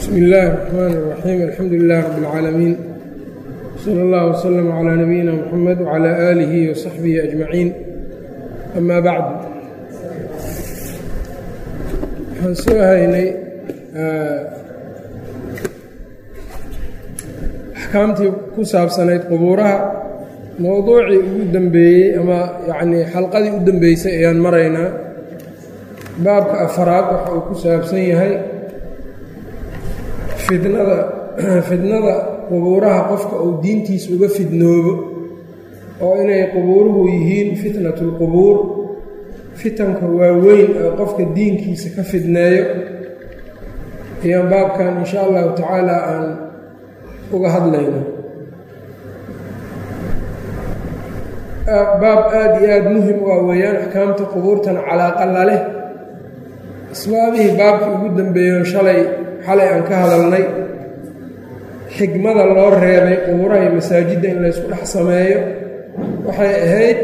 bsmi illaahi الرaxmaan الraxiim alxamdu lilah rab اlcaalamiin sala اllah wslama calaa nabiyina mxamed wcalaa aalihi wasaxbihi ajmaciin ama bacdu waxaan soo haynay axkaamtii ku saabsanayd qubuuraha mowduucii ugu dembeeyey ama yacnii xalqadii u dembeysay ayaan maraynaa baabka afaraad waxa uu ku saabsan yahay fidnada fidnada qubuuraha qofka uu diintiisa uga fidnoobo oo inay qubuuruhu yihiin fitnatu lqubuur fitanka waaweyn oo qofka diinkiisa ka fidneeyo ayaan baabkan insha allahu tacaala aan uga hadlayno baab aada iyo aada muhim u ah weeyaan axkaamta qubuurtana calaaqa la leh asbaabihii baabkii ugu dambeeyo shalay xalay aan ka hadalnay xigmada loo reebay qubuuraha iyo masaajidda in laysku dhex sameeyo waxay ahayd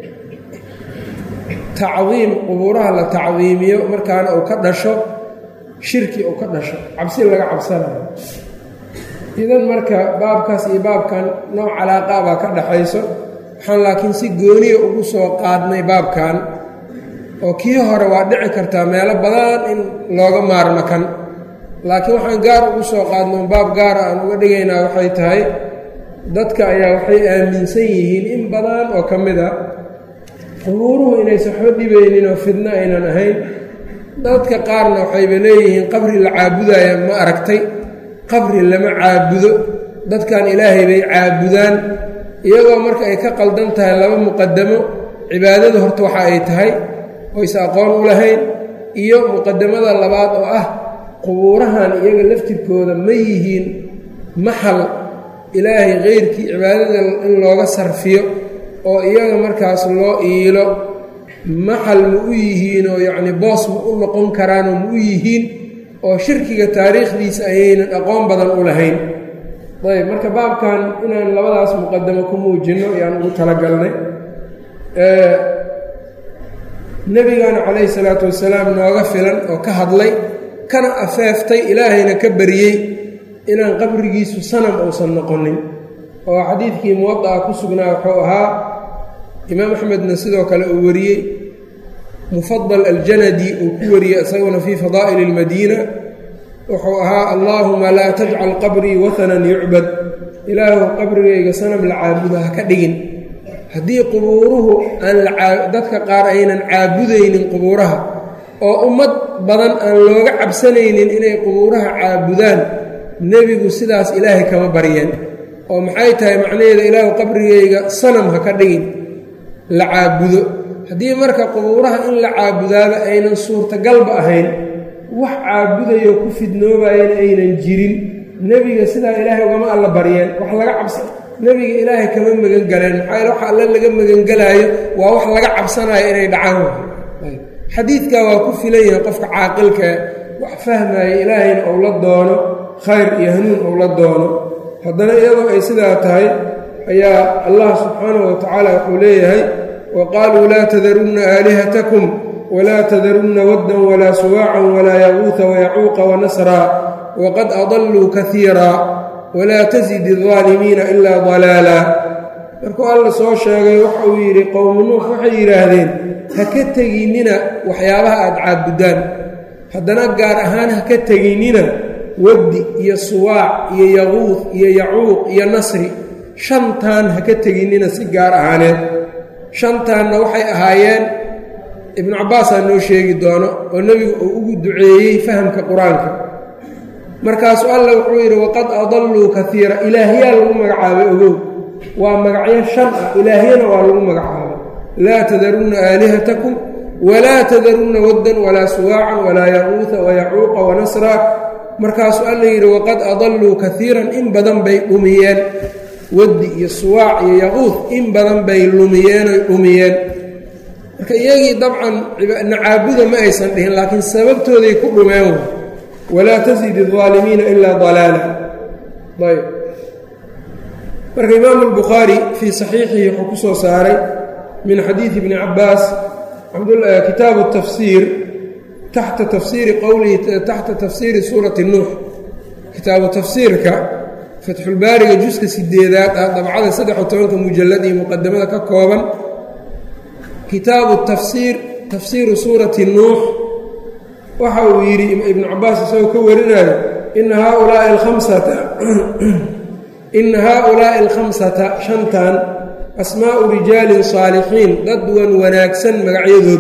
tacdiim qubuuraha la tacdiimiyo markaana uu ka dhasho shirki uu ka dhasho cabsi laga cabsanayo idan marka baabkaas iyo baabkan nooc calaaqa baa ka dhaxayso waxaan laakiin si gooniya ugu soo qaadnay baabkan oo kii hore waa dhici kartaa meelo badan in looga maarmo kan laakiin waxaan gaar ugu soo qaadno baab gaara aan uga dhigaynaa waxay tahay dadka ayaa waxay aaminsan yihiin in badan oo ka mid a qubuuruhu inaysan waxba dhibaynin oo fidno aynan ahayn dadka qaarna waxayba leeyihiin qabri la caabudaya ma aragtay qabri lama caabudo dadkan ilaahay bay caabudaan iyagoo marka ay ka qaldan tahay laba muqadamo cibaadadu horta waxa ay tahay oyse aqoon u lahayn iyo muqadamada labaad oo ah qubuurahan iyaga laftirkooda ma yihiin maxal ilaahay keyrkii cibaadada in looga sarfiyo oo iyaga markaas loo iilo maxal ma u yihiin oo yacni boos ma u noqon karaanoo ma u yihiin oo shirkiga taariikhdiisa ayaynan aqoon badan u lahayn ayb marka baabkan inaan labadaas muqadamo ku muujinno ayaan ugu talagalnay nebigana calayhi salaatu wasalaam nooga filan oo ka hadlay kana afeeftay ilaahayna ka baryey inaan qabrigiisu sanam uusan noqonin oo xadiidkii muwada'a ku sugnaa wuxuu ahaa imaam axmedna sidoo kale uu wariyey mufadal aljanadi uu ku wariyey isaguna fii fadaa'ili اlmadiina wuxuu ahaa allaahuma laa tajcal qabrii wahanan yucbad ilaahu qabrigayga sanam la caabudo ha ka dhigin haddii qubuuruhu aan dadka qaar aynan caabudaynin qubuuraha oo ummad badan aan looga cabsanaynin inay qubuuraha caabudaan nebigu sidaas ilaahay kama baryeen oo maxay tahay macnaheeda ilaahu qabrigayga sanam ha ka dhigin la caabudo haddii marka qubuuraha in la caabudaaba aynan suurtagalba ahayn wax caabudayo ku fidnoobayana aynan jirin nebiga sidaa ilaahay ugama alla baryeen wax laga cabsa nebiga ilaahay kama magan galeen maxaa waxa alle laga magangelaayo waa wax laga cabsanayo inay dhacaan xadiidkaa waa ku filan yahay qofka caaqilkae wax fahmaya ilaahayna ou la doono khayr iyo hanuun ou la doono haddana iyadoo ay sidaa tahay ayaa allah subxaanahu wa tacaala wuxuu leeyahay wa qaaluu laa tadarunna aalihatakum walaa tadarunna waddan walaa suwaacan walaa yaquuta wayacuuqa wanasraa waqad adalluu kaiira walaa tasidi aldaalimiina ilaa dalaala markuu alla soo sheegay waxa uu yidhi qowmu nuux waxay yidhaahdeen ha ka teginnina waxyaabaha aad caabuddaan haddana gaar ahaan ha ka teginnina waddi iyo suwaac iyo yaquud iyo yacuuq iyo nasri shantaan ha ka teginnina si gaar ahaaneed shantaanna waxay ahaayeen ibnu cabbaasaa noo sheegi doono oo nebigu uu ugu duceeyey fahamka qur-aanka markaasuu alla wuxuu yidhi waqad adalluu kaiira ilaahyaa lagu magacaabay ogow waa magacyo shan ah ilaahyana waa lagu magacaabay laa tadarunna aalihatakum walaa tadarunna waddan walaa suwaacan walaa yaquuta wayacuuqa wanasra markaasuu alla yidhi waqad adalluu kaiiran in badan bay dhumiyeen waddi iyo suwaac iyo yaquud in badan bay lumiyeenoy dhumiyeen marka iyagii dabcan nacaabuda ma aysan dhihin laakiin sababtooday ku dhumeen walaa tasidi الظaalimiina ilaa dalaala ayb marka imaamu اlbukhaari fii صaxiixihi wuxuu ku soo saaray min xadiidi bni cabaas kitaabu الtafsiir taxta tafsiiri qowlihi taxta tafsiiri suurati nuux kitaabu tafsiirka fatxulbaariga juska sideedaad ah dabcada saddex iyo tobanka mujallad iyo muqadamada ka kooban kitaabu tafsiir tafsiiru suurati nuux waxa uu yidhi ibnu cabaas isagoo ka warinayo ina haaulaai alkhamsata ina haaulaa'i alkhamsata shantan asmaa'u rijaalin saalixiin dad wan wanaagsan magacyadood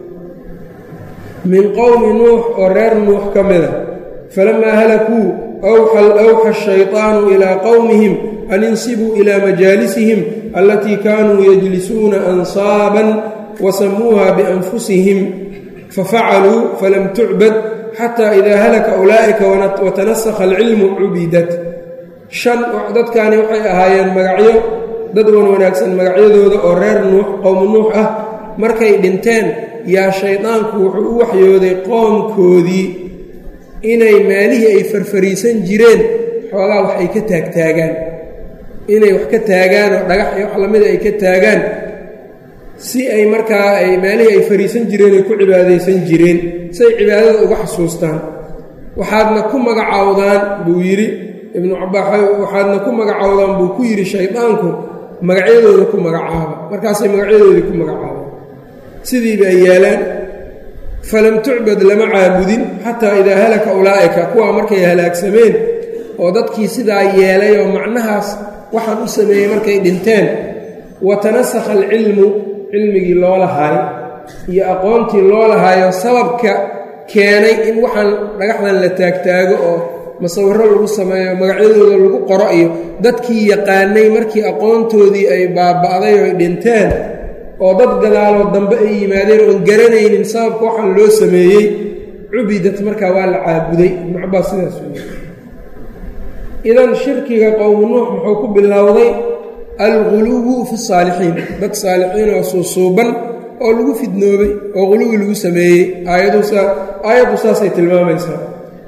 min qowmi nuux oo reer nuux ka mida falamaa halakuu awxa ashayطaanu ilaa qowmihim an insibuu ilaa majaalisihim alatii kaanuu yajlisuuna ansaaban wasamuuha bianfusihim fafacaluu falam tucbad xataa idaa halaka ulaa'ika watanasakha alcilmu cubidat shan dadkani waxay ahaayeen magacyo dad wan wanaagsan magacyadooda oo reer nuux qowmu nuux ah markay dhinteen yaa shaydaanku wuxuu u waxyooday qoomkoodii inay maalihii ay farfariisan jireen xoogaa wax ay ka taagtaagaan inay wax ka taagaan oo dhagax iyo wax lamida ay ka taagaan si ay markaa ay maalihii ay fariisan jireen ay ku cibaadaysan jireen si ay cibaadada uga xasuustaan waxaadna ku magacaawdaan buu yidhi ibnu cabaa waxaadna ku magacaawdaan buu ku yidhi shaydaanku magacyadooda ku magacaaba markaasay magacyadoodii ku magacaabaan sidiiba ay yaalaan falam tucbad lama caabudin xataa idaa halaka ulaa'ika kuwaa markay halaagsameen oo dadkii sidaa yeelay oo macnahaas waxaan u sameeyey markay dhinteen wa tanasakha alcilmu cilmigii loo lahaay iyo aqoontii loo lahaayo sababka keenay in waxaan dhagaxdan la taagtaago oo masawiro lagu sameeyo magacyadooda lagu qoro iyo dadkii yaqaanay markii aqoontoodii ay baaba'day oo ay dhinteen oo dad gadaaloo dambe ay yimaadeen oon garanaynin sababka waxaan loo sameeyey cubidat markaa waa la caabuday ibnu cabaas sidaas wey idan shirkiga qowmu nuux muxuu ku bilowday alguluwu fi saalixiin dad saalixiin oo suusuuban oo lagu fidnoobay oo quluwi lagu sameeyey aayaddu saasay tilmaamaysaa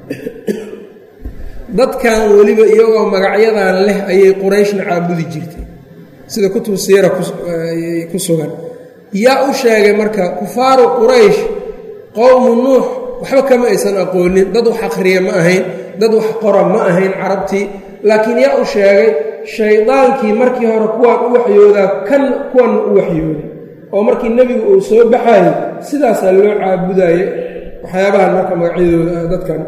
dadkan weliba iyagoo magacyadan leh ayay qurayshna caabudi jirtay sida kutub siira ku sugan yaa u sheegay marka kufaaru quraysh qowmu nuux waxba kama aysan aqoonin dad wax akhriya ma ahayn dad wax qora ma ahayn carabtii laakiin yaa u sheegay shaydaankii markii hore kuwaan u waxyoodaa kan kuwanna u waxyooday oo markii nebigu uu soo baxayay sidaasaa loo caabudaye waxyaabahan marka magacyadooda dadkan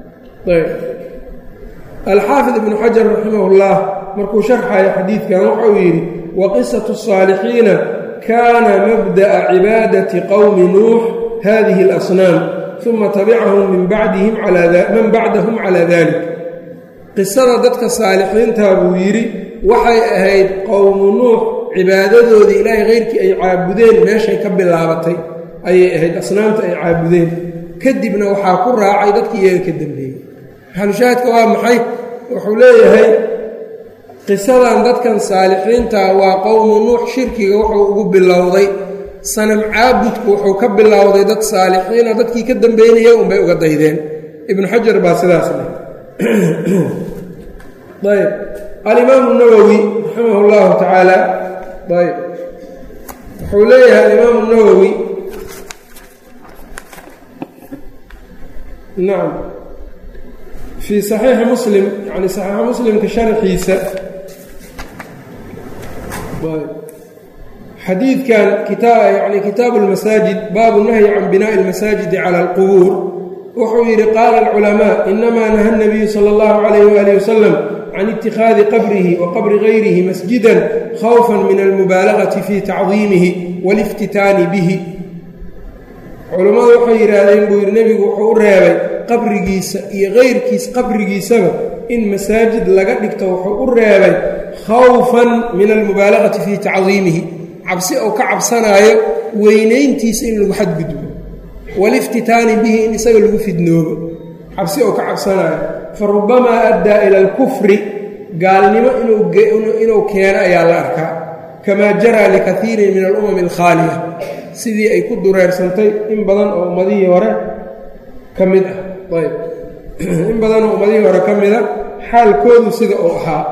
alxaafid ibnu xajar raximahullah markuu sharxayo xadiidkan waxa uu yidhi wa qisatu الصaalixiina kaana mabda'a cibaadati qowmi nuux hadihi اlasnaam uma tabicahum min bacdihim man bacdahum calaa dalik qisada dadka saalixiintaa buu yidhi waxay ahayd qowmu nuux cibaadadoodii ilaahay keyrkii ay caabudeen meeshay ka bilaabatay ayay ahayd asnaamta ay caabudeen kadibna waxaa ku raacay dadkii iyaga ka dambeeyey maxalushaahidka waa maxay wuxuu leeyahay qisadan dadkan saalixiinta waa qowmu nuux shirkiga wuxuu ugu bilowday sanam caabudku wuxuu ka bilowday dad saalixiina dadkii ka dambeynaya unbay uga daydeen ibnu xajar baa sidaas leh ayb alimaamu nawowi raximah اllahu tacaala ayb wuxuu leeyahay alimaamu nawowi nacam fii saxiixi muslim yani saxiixi muslimka sharxiisa xadiidkan yani kitaabu اlmasaajid baabu nahyi can binaaءi اlmasaajidi cala اlqubuur wuxuu yidhi qaala alculamaa inamaa naha اnabiyu sala اllahu calayh waalih wasalam can ittikhaadi qabrihi wa qabri gayrihi masjidan khawfan min almubaalagati fii tacdiimihi waliftitaani bihi culammadu waxay yidhaahdeen buu yidhi nebigu wuxuu u reebay qabrigiisa iyo kayrkiis qabrigiisaba in masaajid laga dhigto wuxuu u reebay khawfan min almubaalagati fii tacdiimihi cabsi ou ka cabsanaayo weynayntiisa in lagu xadgudbo waliftitaani bihi in isaga lagu fidnoobo cabsi ou ka cabsanaayo fa rubamaa addaa ila alkufri gaalnimo inuu keeno ayaa la arkaa kamaa jaraa likaiirin min alumami alkhaaliya sidii ay ku dureersantay in badan oo ummadihii hore ka mid ah ayb in badan oo ummadihii hore ka mida xaalkoodu sida uu ahaa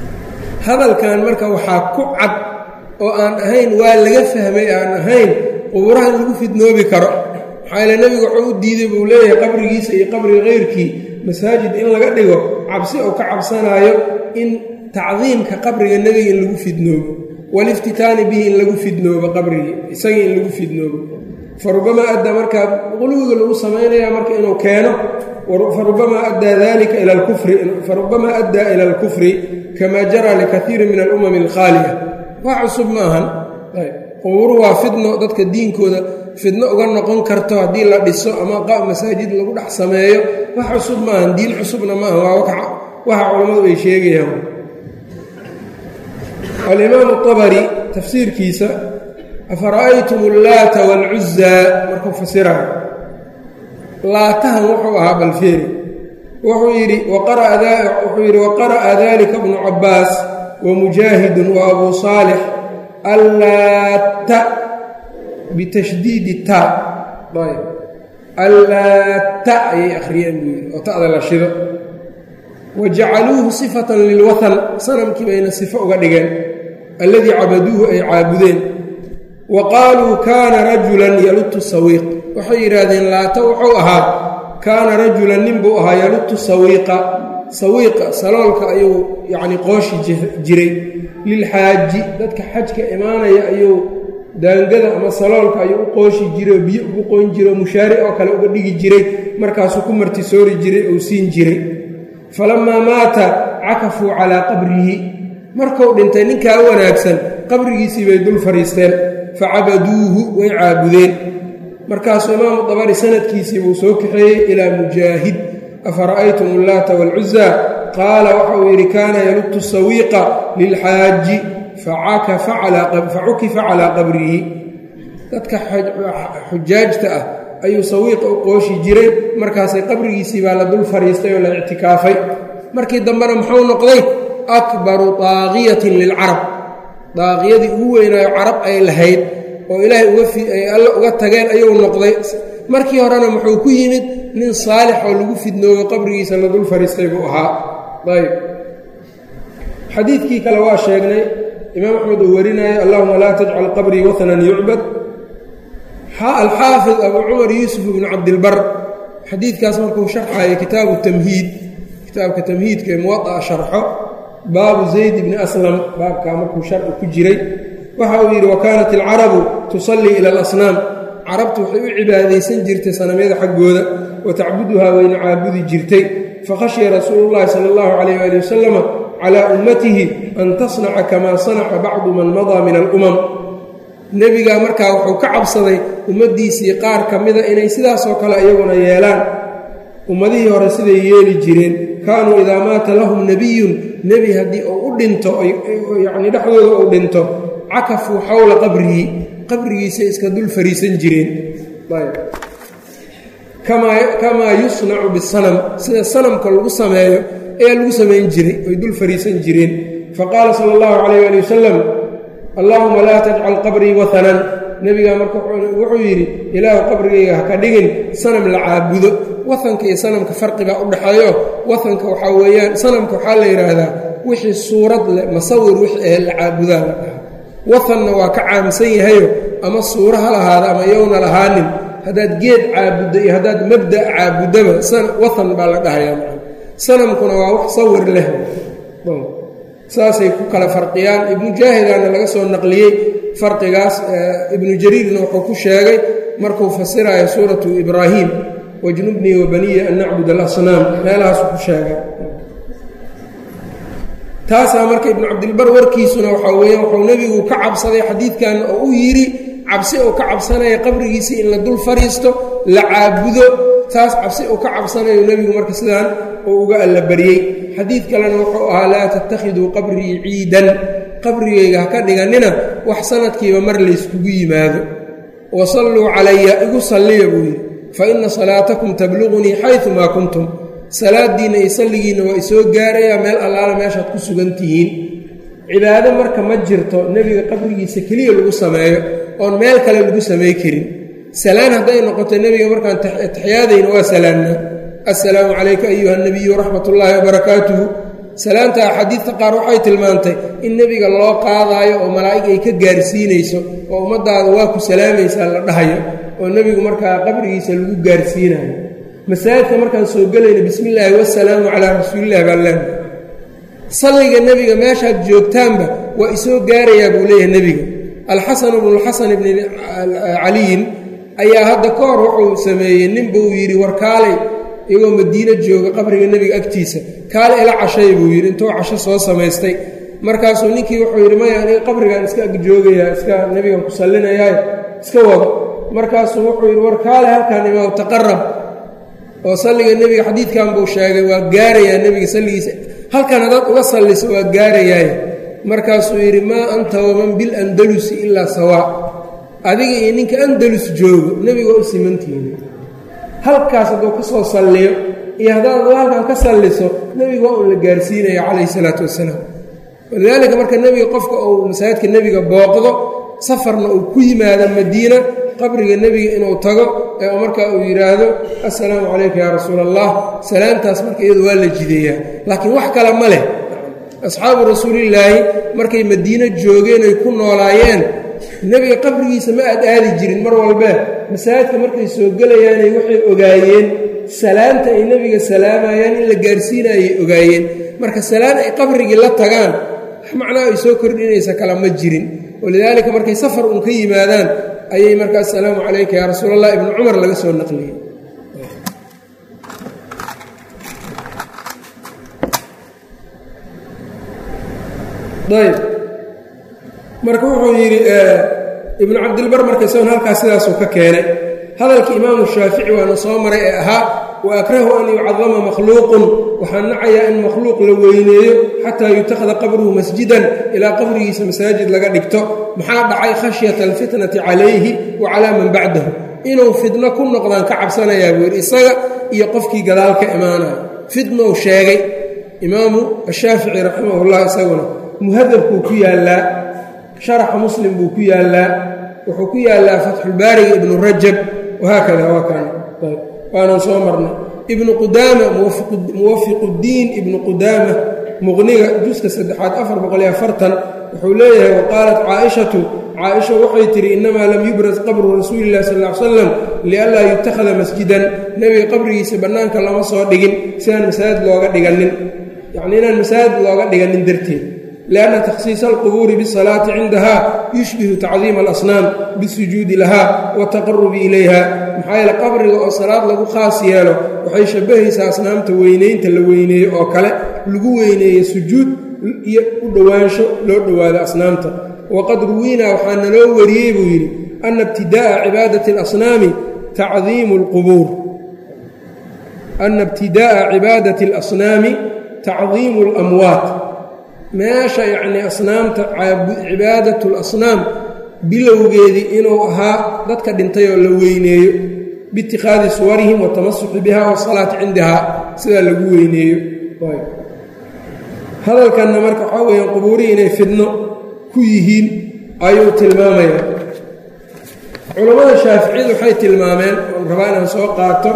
hadalkan marka waxaa ku cad oo aan ahayn waa laga fahmay aan ahayn qubuuraha in lagu fidnoobi karo maxaa yaele nebigu wuxuu u diiday buu leeyahay qabrigiisa iyo qabriga keyrkii masaajid in laga dhigo cabsi oo ka cabsanaayo in tacdiimka qabriga nebiga in lagu fidnoobo waliftitaani bihi in lagu fidnoobo qabrigii isagii in lagu fidnoobo farubamaa addaa markaa quluwiga lagu samaynaya marka inuu keeno farubamaa addaa dalika ila lkufri farubamaa addaa ila alkufri kamaa jaraa likaiiri min alumami alkhaaliya wax cusub ma ahan qubuuru waa fidno dadka diinkooda fidno uga noqon karto haddii la dhiso ama masaajid lagu dhex sameeyo wax cusub ma ahan diin cusubna ma aha waa waxa culammadu ay sheegayaan alimaamu abari tafsiirkiisa afara'aytum allaata waalcuzaa markuu fasirayo laatahan wuxuu ahaa balfeeri wuxuu yidhi wuxuu yidhi waqara'a dalika bnu cabbaas wa mujaahidun wa abuu saalix allaatta bitashdiidi ta ayb allaatta ayay akhriyeen buu yidhi oo ta'da la shido wa jacaluuhu sifatan lilwatan sanamkii bayna sifo uga dhigeen alladii cabaduuhu ay caabudeen wa qaaluu kaana rajulan yalutu sawiiq waxay yidhaahdeen laata wuxuu ahaa kaana rajulan nin buu ahaa yalutu sawiiqa sawiiqa saloolka ayuu yacni qooshi jiray lilxaaji dadka xajka imaanaya ayuu daangada ama saloolka ayuu u qooshi jiray oo biyo ugu qoyn jiray oo mushaari oo kale uga dhigi jiray markaasuu ku martisoori jiray ou siin jiray falammaa maata cakafuu calaa qabrihi markuu dhintay ninkaa wanaagsan qabrigiisii bay dul fadhiisteen facabaduuhu way caabudeen markaasuu imaamu dabari sanadkiisii buu soo kaxeeyey ilaa mujaahid afara'aytum allaata waalcuzaa qaala waxa uu yidhi kaana yalutu sawiiqa lilxaaji facukifa calaa qabrihi dadka xujaajta ah ayuu sawiiqa u qooshi jiray markaasay qabrigiisii baa la dul fadhiistay oo la ictikaafay markii dambena muxuu noqday akbaru daaqiyatin lilcarab daaqiyadii ugu weynaayo carab ay lahayd oo ilaahay ay alle uga tageen ayuu noqday markii horena muxuu ku yimid nin saalix oo lagu fidnooyo qabrigiisa la dul fadhiistay buu ahaa ayb xadiidkii kale waa sheegnay imaam axmed uu warinayo allahuma laa tajcal qabrii watnan yucbad alxaafid abuu cumar yuusuf ibnu cabdilbar xadiidkaas markuu sharxayo kitaabu tamhiid kitaabka tamhiidka ee muwaaa sharxo baabu zayd bni aslam baabkaa markuu sharci ku jiray waxa uu yidhi wa kaanat alcarabu tusallii ila alasnaam carabtu waxay u cibaadaysan jirtay sanamyada xaggooda wa tacbuduhaa wayna caabudi jirtay fakhashya rasuulu llahi sala allahu calayh waali wasalama calaa ummatihi an tasnaca kamaa sanaca bacdu man madaa min alumam nebigaa markaa wuxuu ka cabsaday ummaddiisii qaar ka mida inay sidaasoo kale iyaguna yeelaan ummadihii hore siday yeeli jireen kaanuu idaa maata lahum nebiyun nebi haddii uu u dhinto yacni dhexdooda uu dhinto cakafuu xowla qabrihi qabrigiisay iska dul fariisan jireen kamaa yusnacu bisanam sida sanamka lagu sameeyo ayaa lagu samayn jiray oy dul fariisan jireen faqaala sala allahu calayh ali wasalam allaahuma laa tajcal qabrii watanan nebigaa marka wuxuu yidhi ilaahu qabrigayga ha ka dhigin sanam la caabudo watanka iyo sanamka farqibaa u dhexeeyo watanka waxaa weeyaan sanamka waxaa la yidhaahdaa wixii suurad leh masawir wixii ahe la caabudaa la dhahaa watanna waa ka caamsan yahayo ama suuro ha lahaada ama yowna lahaanin haddaad geed caabuddo iyo haddaad mabda' caabuddaba watan baa la dhahayaa sanamkuna waa wax sawir leh saasay ku kala farqiyaan ibnu jaahidana laga soo naqliyey farqigaas ibnu jariirna wuxuu ku sheegay markuu fasirayo suuratu ibraahim wajnubnii wa baniya an nacbud alasnaam meelahaasu ku sheegay taasaa marka ibnu cabdilbar warkiisuna waxaa weeyaan wuxuu nebigu ka cabsaday xadiidkan oo u yidhi cabsi uu ka cabsanaya qabrigiisii in la dul fadhiisto la caabudo taas cabsi uu ka cabsanayo nebigu marka sidaan uu uga allabaryey xadiid kalena wuxuu ahaa laa tattakhiduu qabrii ciidan qabrigayga ha ka dhigannina wax sanadkiiba mar layskugu yimaado wa salluu calaya igu salliya buu yidhi fa inna salaatakum tabluqunii xayumaa kuntum salaadiinna iyo salligiinna waa isoo gaarayaa meel allaala meeshaad ku sugan tihiin cibaado marka ma jirto nebiga qabrigiisa keliya lagu sameeyo oon meel kale lagu samay karin salaan hadday noqoto nebiga markaan taxiyaadayna waa salaannaa assalaamu calayka ayuha nabiyu raxmat ullaahi wabarakaatuhu salaanta axaadiidta qaar waxay tilmaantay in nebiga loo qaadaayo oo malaa'ig ay ka gaarsiinayso oo ummaddaada waa ku salaamaysaa la dhahayo oo nebigu markaa qabrigiisa lagu gaarsiinayo masaajidka markaan soo gelayno bismi illaahi wasalaamu calaa rasuulillahi baan leenahay salliga nebiga meeshaad joogtaanba waa isoo gaarayaa buu leeyahay nebiga alxasan bnulxasan ibni caliyin ayaa hadda ka hor wuxuu sameeyey ninba uu yidhi war kaalay iyagoo madiino jooga qabriga nebiga agtiisa kaale ila cashay buu yidhi intuu casho soo samaystay markaasuu ninkii wuxuu yidhi maya aniga qabrigaan iska agjoogayaa iska nebigan ku sallinayaayo iska wado markaasuu wuxuu yidhi war kaale halkaan imaw taqarab oo salliga nebiga xadiidkan buu sheegay waa gaarayaa nebiga salligiisa halkan haddaad uga salliso waa gaarayaaye markaasuu yidhi maa anta waman bilandalusi ilaa sawaa adiga iyo ninka andalus joogo nebiga u simantihiin halkaas hadduu ka soo salliyo iyo haddaad adu halkan ka salliso nebiga waa un la gaarsiinaya calayhi salaatu wasalaam walidaalika marka nebiga qofka uu masaajidka nebiga booqdo safarna uu ku yimaado madiina qabriga nebiga inuu tago ee markaa uu yidhaahdo assalaamu calayka yaa rasuula allah salaamtaas marka iyadu waa la jideeyaa laakiin wax kale ma leh asxaabu rasuulillaahi markay madiino joogeen ay ku noolaayeen nebiga qabrigiisa ma aad aadi jirin mar walbee masaajidka markay soo gelayaanay waxay ogaayeen salaanta ay nebiga salaamayaan in la gaarsiinaayay ogaayeen marka salaan ay qabrigii la tagaan wax macnaha ay soo kordhinaysa kala ma jirin walidaalika markay safar uun ka yimaadaan ayay marka assalaamu calayka yaa rasuul allah ibnu cumar laga soo naqliyey ayb marka wuxuu yidhi ibnu cabdilbar marka isagon halkaas sidaasuu ka keenay hadalkii imaamu shaafici waana soo maray ee ahaa wa akrahu an yucadama makhluuqun waxaan nacayaa in makhluuq la weyneeyo xataa yutakhada qabruhu masjidan ilaa qabrigiisa masaajid laga dhigto maxaa dhacay khashyata alfitnati calayhi wa calaa man bacdahu inuu fitno ku noqdaan ka cabsanayaa buu yidhi isaga iyo qofkii gadaal ka imaanaya fitnou sheegay imaamu ashaafici raximahullah isaguna muhadabkuu ku yaallaa sharaxa muslim buu ku yaallaa wuxuu ku yaallaa fatxulbaariga ibnu rajab wahaakada waa kan waanan soo marnay ibnu qudaama muwafiquddiin ibnu qudaama muqniga juska saddexaad afar boqoliyo afartan wuxuu leeyahay wa qaalat caaishatu caaisha waxay tidhi innamaa lam yubras qabru rasuuli illahi sal ly slam lianlaa yutakhada masjidan nebiga qabrigiisa bannaanka lama soo dhigin sidaan masaajid looga dhiganin yacnii inaan masaajid looga dhiganin darteed lianna takhsiisa alqubuuri bisalaati cindaha yushbihu tacdiima alasnaam bisujuudi laha wataqarubi ilayha maxaa yeele qabriga oo salaad lagu khaas yeelo waxay shabbahaysaa asnaamta weynaynta la weyneeyo oo kale lagu weyneeyo sujuud iyo u dhowaansho loo dhowaado asnaamta waqad ruwiinaa waxaa naloo wariyey buu yidhi ana ibtidaa'a cibaadati alasnaami tacdiimu alqubuur ana ibtidaa'a cibaadati alasnaami tacdiimu alamwaat meesha yacnii asnaamta cibaadatu lasnaam bilowgeedii inuu ahaa dadka dhintay oo la weyneeyo biitikhaadi suwarihim watamasuxi biha wasalaati cindaha sidaa lagu weyneeyo hadalkanna marka waxaa weeyaan qubuurihii inay fidno ku yihiin ayuu tilmaamayaa culammada shaaficiyadu waxay tilmaameen oon rabaa inaan soo qaato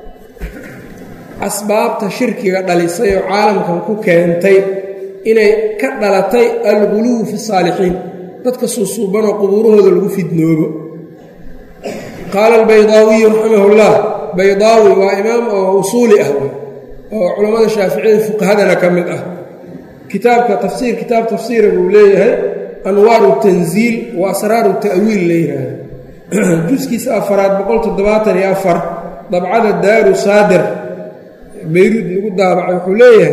asbaabta shirkiga dhalisay oo caalamkan ku keentay inay ka dhalatay alguluwu fi saalixiin dadka suusuubanoo qubuurahooda lagu fidnoobo qaala albaydaawiyu raximahullah baydaawi waa imaam oo usuuli ah oo culammada shaaficiyada fuqahadana ka mid ah kitaabka tafsiir kitaab tafsiira buu leeyahay anwaaru tanziil wa asraaru ta'wiil la yidhaahdo juskiisa afaraad boqol toddobaatan iyo afar dabcada daaru saadir bayruud lagu daabacay wuxuu leeyahay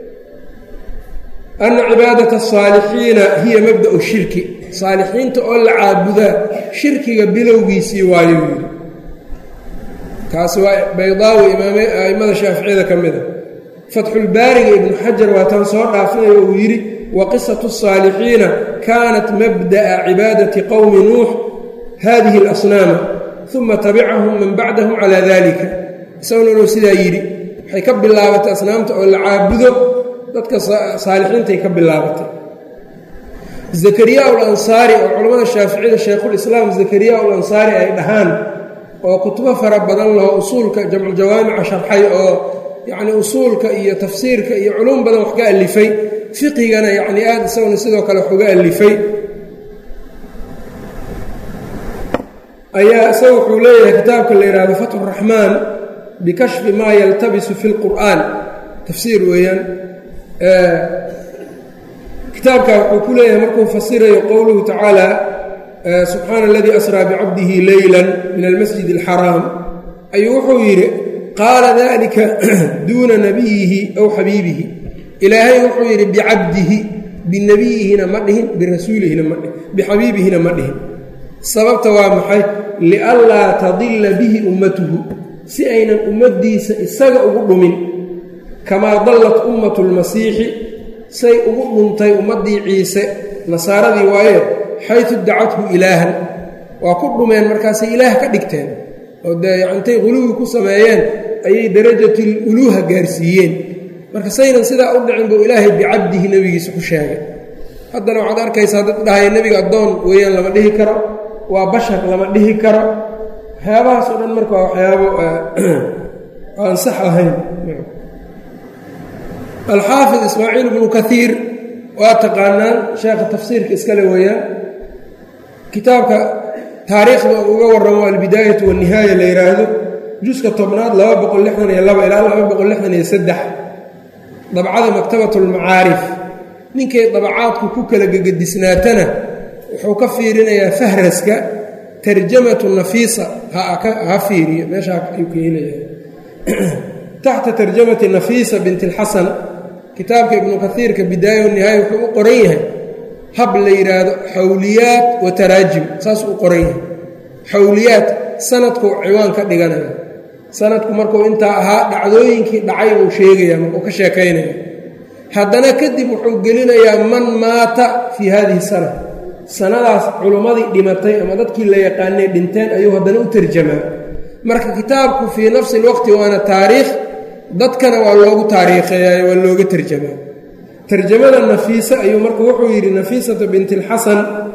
ana cibaadata asaalixiina hiya mabda'u shirki saalixiinta oo la caabudaa shirkiga bilowgiisii waayuu yidhi kaasi waa baydaawi imaame a'immada shaaficiyada ka mid a fatxulbaariga ibnu xajar waa tan soo dhaafinayo uu yidhi wa qisatu asaalixiina kaanat mabda'a cibaadati qowmi nuux hadihi alasnaama uma tabicahum man bacdahum calaa dalika isaguna inuu sidaa yidhi waxay ka bilaabatay asnaamta oo la caabudo dadka saalixiintay ka bilaabatay zakariya alansaari oo culammada shaaficiyada shaykhulislaam zakariya alansaari ay dhahaan oo kutubo fara badan laho usuulka jamculjawaamica sharxay oo yacni usuulka iyo tafsiirka iyo culuum badan wax ka alifay fiqigana yacni aada isaguna sidoo kale wax uga alifay ayaa isaga wuxuu leeyahay kitaabka la yidhaahdo fatxu raxmaan bikashfi maa yaltabisu fi lqur'aan tafsiir weeyaan kitaabka wuxuu ku leeyahay markuu fasirayo qowluhu tacaala subxaana aladii asraa bicabdihi leyla min almasjid alxaraam ayuu wuxuu yidhi qaala dalika duuna nabiyihi aw xabiibihi ilaahay wuxuu yidhi bicabdihi binebiyihina ma dhihin birasuulihina ma dhihin bixabiibihina ma dhihin sababta waa maxay lianlaa tadilla bihi ummatuhu si aynan ummaddiisa isaga ugu dhumin kamaa dallat ummatu lmasiixi say ugu dhuntay ummaddii ciise nasaaradii waaye xaytu dacathu ilaahan waa ku dhumeen markaasay ilaah ka dhigteen oo dee intay quluwi ku sameeyeen ayay darajatul uluuha gaarsiiyeen marka saynan sidaa u dhicin buu ilaahay bicabdihi nebigiisa ku sheegay haddana waxaad arkaysaa dad dhahaya nebiga addoon weeyaan lama dhihi karo waa bashar lama dhihi karo waxyaabahaas oo dhan marka waa waxyaabo aan sax ahayn alxaafid ismaaciil ibnu kaiir waa taqaanaan sheekha tafsiirka iskale weeyaan kitaabka taariikhda uga warramo albidaayatu walnihaaya la yidhaahdo juska tobnaad laba boqol lixdan iyo laba ilaa laba boqol lixdan iyo saddex dabcada maktabat lmacaarif ninkay dabacaadku ku kala gegadisnaatana wuxuu ka fiirinayaa fahraska tarjamatu nafiisa ha fiiriyo meeshaa ayuu ka helaya taxta tarjamati nafiisa bint اlxasan kitaabka ibnu kaiirka bidaaya wanihaaya wuxuu u qoran yahay hab la yidhaahdo xawliyaat wa taraajim saas u qoran yahay xawliyaat sanadkuu ciwaan ka dhiganaya sanadku markuu intaa ahaa dhacdooyinkii dhacay buu sheegaya markuu ka sheekaynaya haddana kadib wuxuu gelinayaa man maata fii hadihi sana sanadaas culummadii dhimatay ama dadkii la yaqaanay dhinteen ayuu haddana u tarjamaa marka kitaabku fii nafsi lwaqti waana taariikh dadkana waa loogu taariikheeyayo waa looga tarjamaa tarjamada nafiisa ayuu marka wuxuu yidhi nafiisata binti alxasan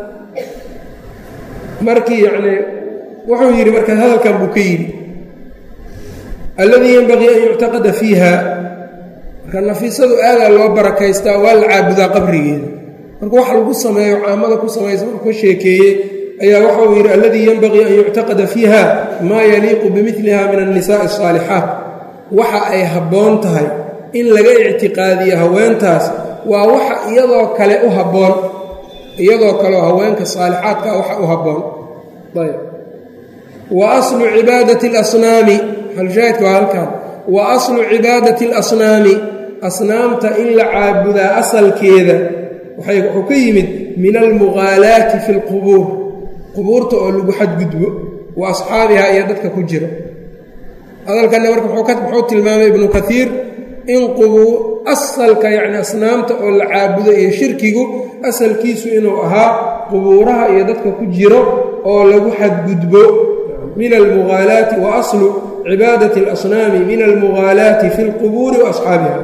markii yacnii wuxuu yidhi marka hadalkan buu ka yidhi alladii yenbagii an yuctaqada fiiha marka nafiisadu aadaa loo barakaystaa waa la caabudaa qabrigeeda marka waxa lagu sameeyo caamada ku samaysa markuu ka sheekeeyey ayaa waxauu yidhi alladii yenbagii an yuctaqada fiiha maa yaliiqu bimiliha min annisaai asaalixaat waxa ay habboon tahay in laga ictiqaadiyo haweentaas waa waxa iyadoo kale u habboon iyadoo kaleo haweenka saalixaadka waxa u habboon ayb wa aslu cibaadati alasnaami halshaahidka waa halkan wa aslu cibaadati alasnaami asnaamta in la caabudaa asalkeeda wuxuu ka yimid min almughaalaati fi lqubuur qubuurta oo lagu xadgudbo wa asxaabihaa iyo dadka ku jiro hadalkanna marka muxuu tilmaamay ibnu kaiir in qubuur asalka yacni asnaamta oo la caabudo iyo shirkigu asalkiisu inuu ahaa qubuuraha iyo dadka ku jiro oo lagu xadgudbo min almughaalaati wa aslu cibaadati alasnaami min almughaalaati fi lqubuuri wa asxaabiha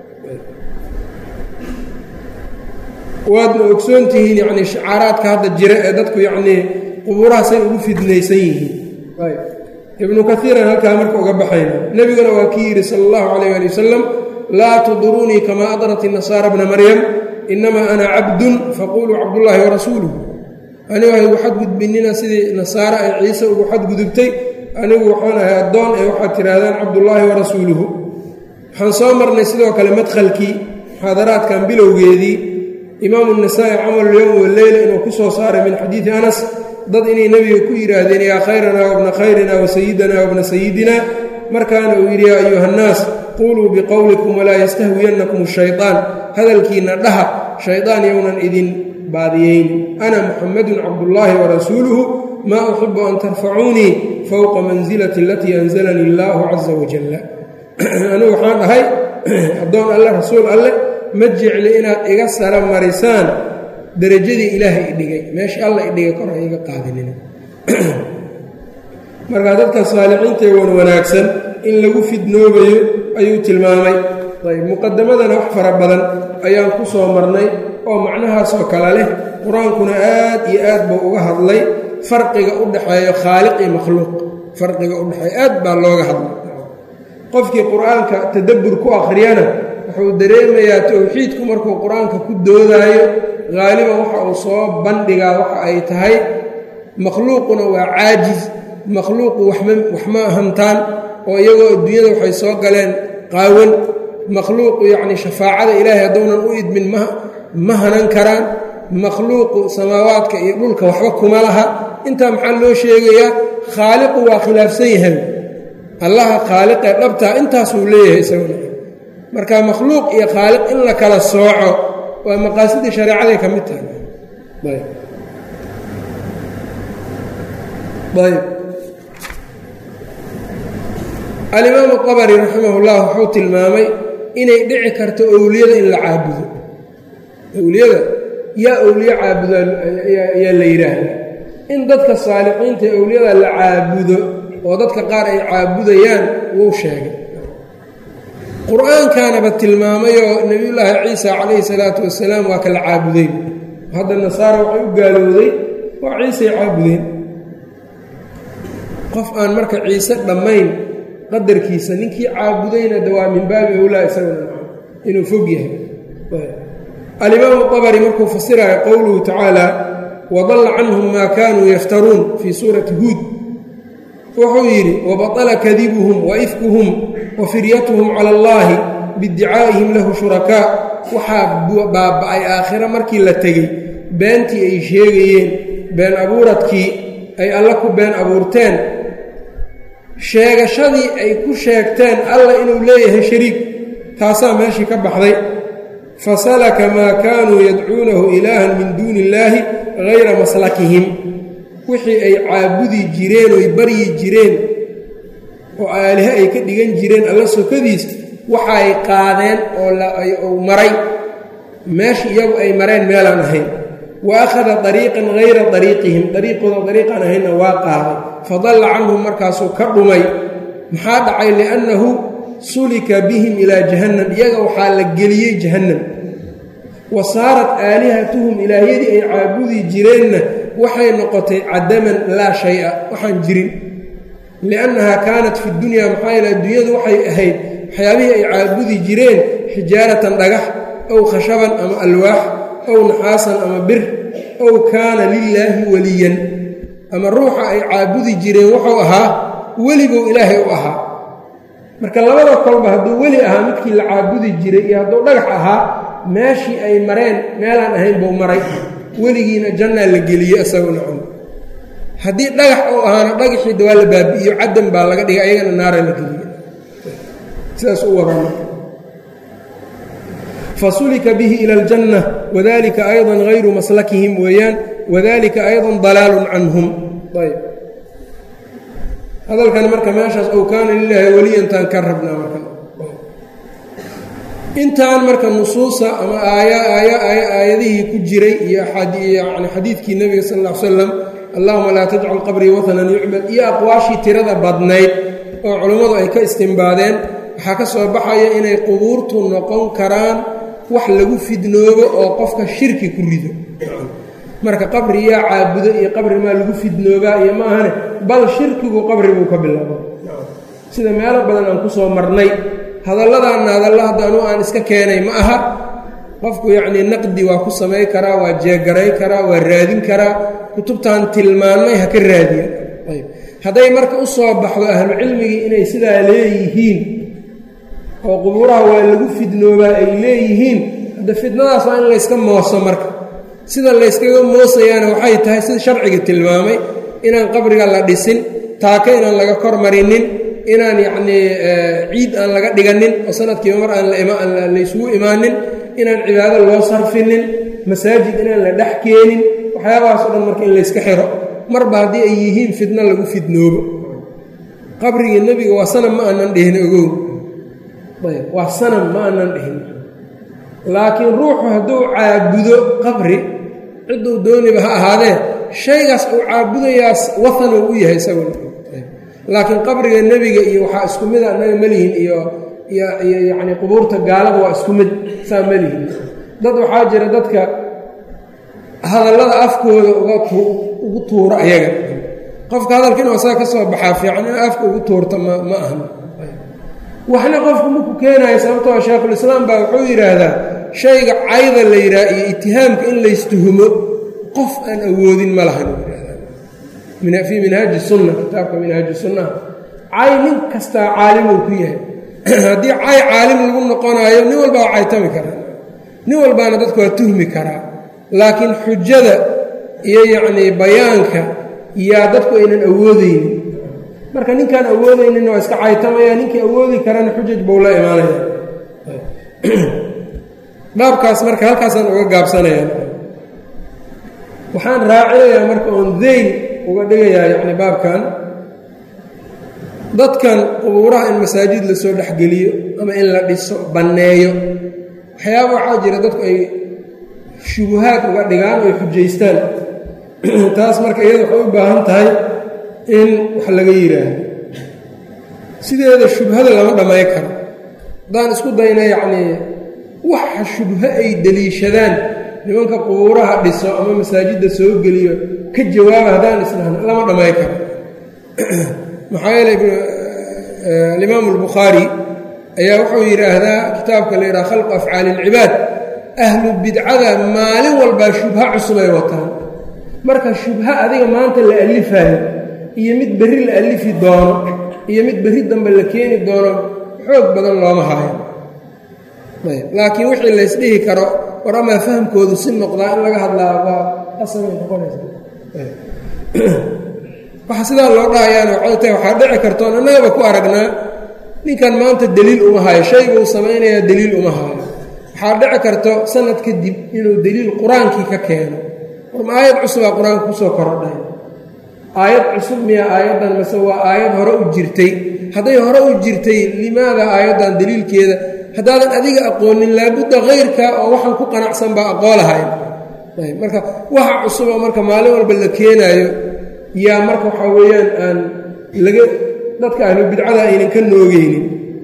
waadna ogsoon tihiin yacnii shacaaraadka hadda jira ee dadku yacnii qubuurahaasay ugu fidnaysan yihiin ibnu kaiiran halkaa marka uga baxayna nebiguna waa kii yidhi sala allahu calayh ali wasalam laa tudurunii kamaa adrat inasaara bna maryam inamaa ana cabdun faquluu cabdullaahi warasuuluhu anigu ha igu xadgudbinina sidii nasaare ay ciise ugu xadgudubtay anigu waxaan ahay addoon ee waxaad tidhaahdaan cabdullaahi warasuuluhu waxaan soo marnay sidoo kale madkhalkii muxaadaraadkan bilowgeedii imaamu nasaa'i camalulyowm waleyla inuu ku soo saaray min xadiidi anas dad inay nebiga ku yidhaahdeen yaa khayranaa wabna khayrina wa sayidana wabna sayidina markaana uu yidhi yaa ayuha nnaas quuluu biqowlikum walaa yastahwiyannakum shayطaan hadalkiinna dhaha shaydaan yownan idin baadiyeyn ana muxamadun cabdullaahi warasuuluhu maa uxibu an tarfacuunii fowqa mansilati alatii anzalanii illaahu caza wajalla anigu waxaan dhahay addoon alle rasuul alle ma jecli inaad iga sara marisaan darajadii ilaahay idhigay meesha alla idhigay kor ha iga qaadinin markaa dadka saalixiintae wan wanaagsan in lagu fidnoobayo ayuu tilmaamay ayb muqadamadana wax fara badan ayaan ku soo marnay oo macnahaasoo kale leh qur-aankuna aad iyo aad buu uga hadlay farqiga u dhexeeyo khaaliq iyo makhluuq farqiga u dhexeeya aad baa looga hadlay qofkii qur-aanka tadabbur ku akhriyana wuxuu dareemayaa towxiidku markuu qur-aanka ku doodaayo haaliban waxa uu soo bandhigaa waxa ay tahay makhluuquna waa caajis makhluuqu waxma hantaan oo iyagoo adduunyada waxay soo galeen qaawan makhluuqu yacni shafaacada ilaahay hadduunan u idmin ma hanan karaan makhluuqu samaawaadka iyo dhulka waxba kuma laha intaa maxaa loo sheegayaa khaaliqu waa khilaafsan yahay allaha khaaliqee dhabtaa intaasuu leeyahay isaguna marka makhluuq iyo khaaliq in la kala sooco waa maqaasidii shareecaday ka mid tahay ayb alimaamu qabari raximahullah wuxuu tilmaamay inay dhici karto owliyada in la caabudo owliyada yaa owliye caabudo ayaa la yidhaahdaa in dadka saalixiinta ee owliyada la caabudo oo dadka qaar ay caabudayaan wuu sheegay qur-aankanaba tilmaamayoo nebiyullaahi ciisa calayhi salaatu wasalaam waa kala caabuday hadda nasaara waxay u gaalowday waa ciisay caabudeen qof aan marka ciise dhammayn qadarkiisa ninkii caabudayna de waa min baabi owlaa isaguna inuu fog yahay alimaamu abari markuu fasiraya qowluhu tacaala wadalla canhum maa kaanuu yaftaruun fii suurati huud wuxuu yidhi wabaطla kadibuhum waifkuhum wa firyatuhum cala allahi biiddicaa'ihim lahu shurakaa waxaa baaba'ay aakhira markii la tegey beentii ay sheegayeen been abuuradkii ay alle ku been abuurteen sheegashadii ay ku sheegteen alla inuu leeyahay shariik taasaa meeshii ka baxday fasalaka maa kaanuu yadcuunahu ilaahan min duuni illaahi hayra maslakihim wixii ay caabudi jireen oy baryi jireen oo aalihe ay ka dhigan jireen alla sokadiis waxaay qaadeen oo maray meeshii iyagu ay mareen meelaan ahayn wa akhada dariiqan hayra dariiqihim dariiqooda dariiqaan ahaynna waa qaaday fadalla canhum markaasuu ka dhumay maxaa dhacay liannahu sulika bihim ilaa jahannam iyaga waxaa la geliyey jahannam wa saarat aalihatuhum ilaahyadii ay caabudi jireenna waxay noqotay cadaman laa shay-a waxaan jirin liannahaa kaanat fi dunyaa maxaa yeele adduunyadu waxay ahayd waxyaabihii ay caabudi jireen xijaaratan dhagax ow khashaban ama alwaax ow naxaasan ama bir ow kaana lilaahi weliyan ama ruuxa ay caabudi jireen wuxuu ahaa weliguu ilaahay u ahaa marka labada kolba hadduu weli ahaa midkii la caabudi jiray iyo hadduu dhagax ahaa meeshii ay mareen meelaan ahayn buu maray weligiina jannaa la geliyey isaguna cun haddii dhagax uu ahaana dhagaxii dawaa la baabi'iyo caddan baa laga dhigay ayagana naara la geliye sidaas u warama fasulika bihi ila aljanna wadalika ayضa hayru maslakihim weeyaan wadalika ayضa dalaalun canhum ayb hadalkan marka meeshaas ow kaana lilaahi weliyantaan ka rabnaa marka intaan marka nusuusa ama aayadihii ku jiray iyo yani xadiidkii nebiga sal ll ly slam allahuma laa tajcal qabrii watanan yucbad iyo aqwaashii tirada badnayd oo culummadu ay ka istimbaadeen waxaa ka soo baxaya inay qubuurtu noqon karaan wax lagu fidnoobo oo qofka shirki ku rido marka qabri yaa caabudo iyo qabri maa lagu fidnoobaa iyo ma ahane bal shirkigu qabri buu ka bilaabo sida meelo badan aan ku soo marnay hadalladaanna hadalla hadda anuu aan iska keenay ma aha qofku yacnii naqdi waa ku samay karaa waa jeegaray karaa waa raadin karaa kutubtan tilmaannay ha ka raadiya ayb hadday marka u soo baxdo ahlucilmigii inay sidaa leeyihiin oo qubuuraha waa lagu fidnoobaa ay leeyihiin hadda fidnadaas waa in layska mooso marka sida layskaga moosayaana waxay tahay sida sharciga tilmaamay inaan qabriga la dhisin taaka inaan laga kor marinin inaan yacnii ciid aan laga dhiganin oo sanadkiiba mar aan laysugu imaanin inaan cibaado loo sarfinin masaajid inaan la dhex keenin waxyaabahaas o dhan marka in layska xiro marba haddii ay yihiin fidno lagu fidnoobo qabrigii nebiga waa sanam ma aanan dhihin ogow ayb waa sanam ma aanan dhihin laakiin ruuxu hadduu caabudo qabri cidduu dooniba ha ahaadee shaygaas uu caabudayaas wahan uu u yahay isaguna laakiin qabriga nebiga iyo waxaa isku mida annaga melihin iyo iyo yacni qubuurta gaalada waa isku mid saa melihin dad waxaa jira dadka hadallada afkooda ugu tuuro ayaga qofka hadalka inuu asaga ka soo baxaa fiican in afka ugu tuurta ma ma ahan waxna qofku maku keenayo sababtoo sheekhulislaam baa wuxuu yidhaahdaa shayga cayda la yidhaha iyo itihaamka in laystuhumo qof aan awoodin ma lahan fii minhaaji sunna kitaabka minhaaji sunnaha cay nin kastaa caalimuu ku yahay haddii cay caalim lagu noqonaayo nin walbaa waa caytami karaa nin walbaana dadku waa tuhmi karaa laakiin xujada iyo yacnii bayaanka yaa dadku aynan awoodaynin marka ninkaan awoodayninna waa iska caytamaya ninkii awoodi karana xujaj buu la imaanaya baabkaas marka halkaasaan uga gaabsanaya waxaan raacinayaa marka oon dayn uga dhigayaa yacni baabkan dadkan qubuuraha in masaajid lasoo dhexgeliyo ama in la dhiso banneeyo waxyaaba waxaa jira dadku ay shubuhaad uga dhigaan oo ay xujaystaan taas marka iyada waxay u baahan tahay in wax laga yidhaahdo sideeda shubhada lama dhamay karo haddaan isku dayna yacnii waxa shubho ay deliishadaan nimanka qubuuraha dhiso ama masaajidda soo geliyo ka jawaaba haddaan isnahno lama dhamay karo maxaa yeeley alimaamu albukhaari ayaa wuxuu yidhaahdaa kitaabka la yidhaha khalqu afcaali ilcibaad ahlu bidcada maalin walbaa shubho cusub ay wataan marka shubho adiga maanta la alifayo iyo mid berri la alifi doono iyo mid berri dambe la keeni doono xoog badan looma haayo laakiin wixii laysdhihi karo war amaa fahamkoodu si noqdaa in laga hadlaa waa asabay noqonaysa waxa sidaa loo dhahayaan waxay tahay waxaa dhici kartoon annagaba ku aragnaa ninkan maanta deliil uma hayo shayguu samaynayaa deliil uma hayo waxaa dhici karto sanad kadib inuu deliil qur-aankii ka keeno warma aayad cusubaa qur-aanka kusoo korodhay aayad cusub miya aayaddan mase waa aayad hore u jirtay hadday hore u jirtay limaada aayaddan deliilkeeda haddaadan adiga aqoonin laabudda khayrka oo waxaan ku qanacsan baa aqoolahayn marka waxa cusuba marka maalin walba la keenaayo yaa marka waxaa weeyaan aan laga dadka ahlu bidcada aynan ka noogeynin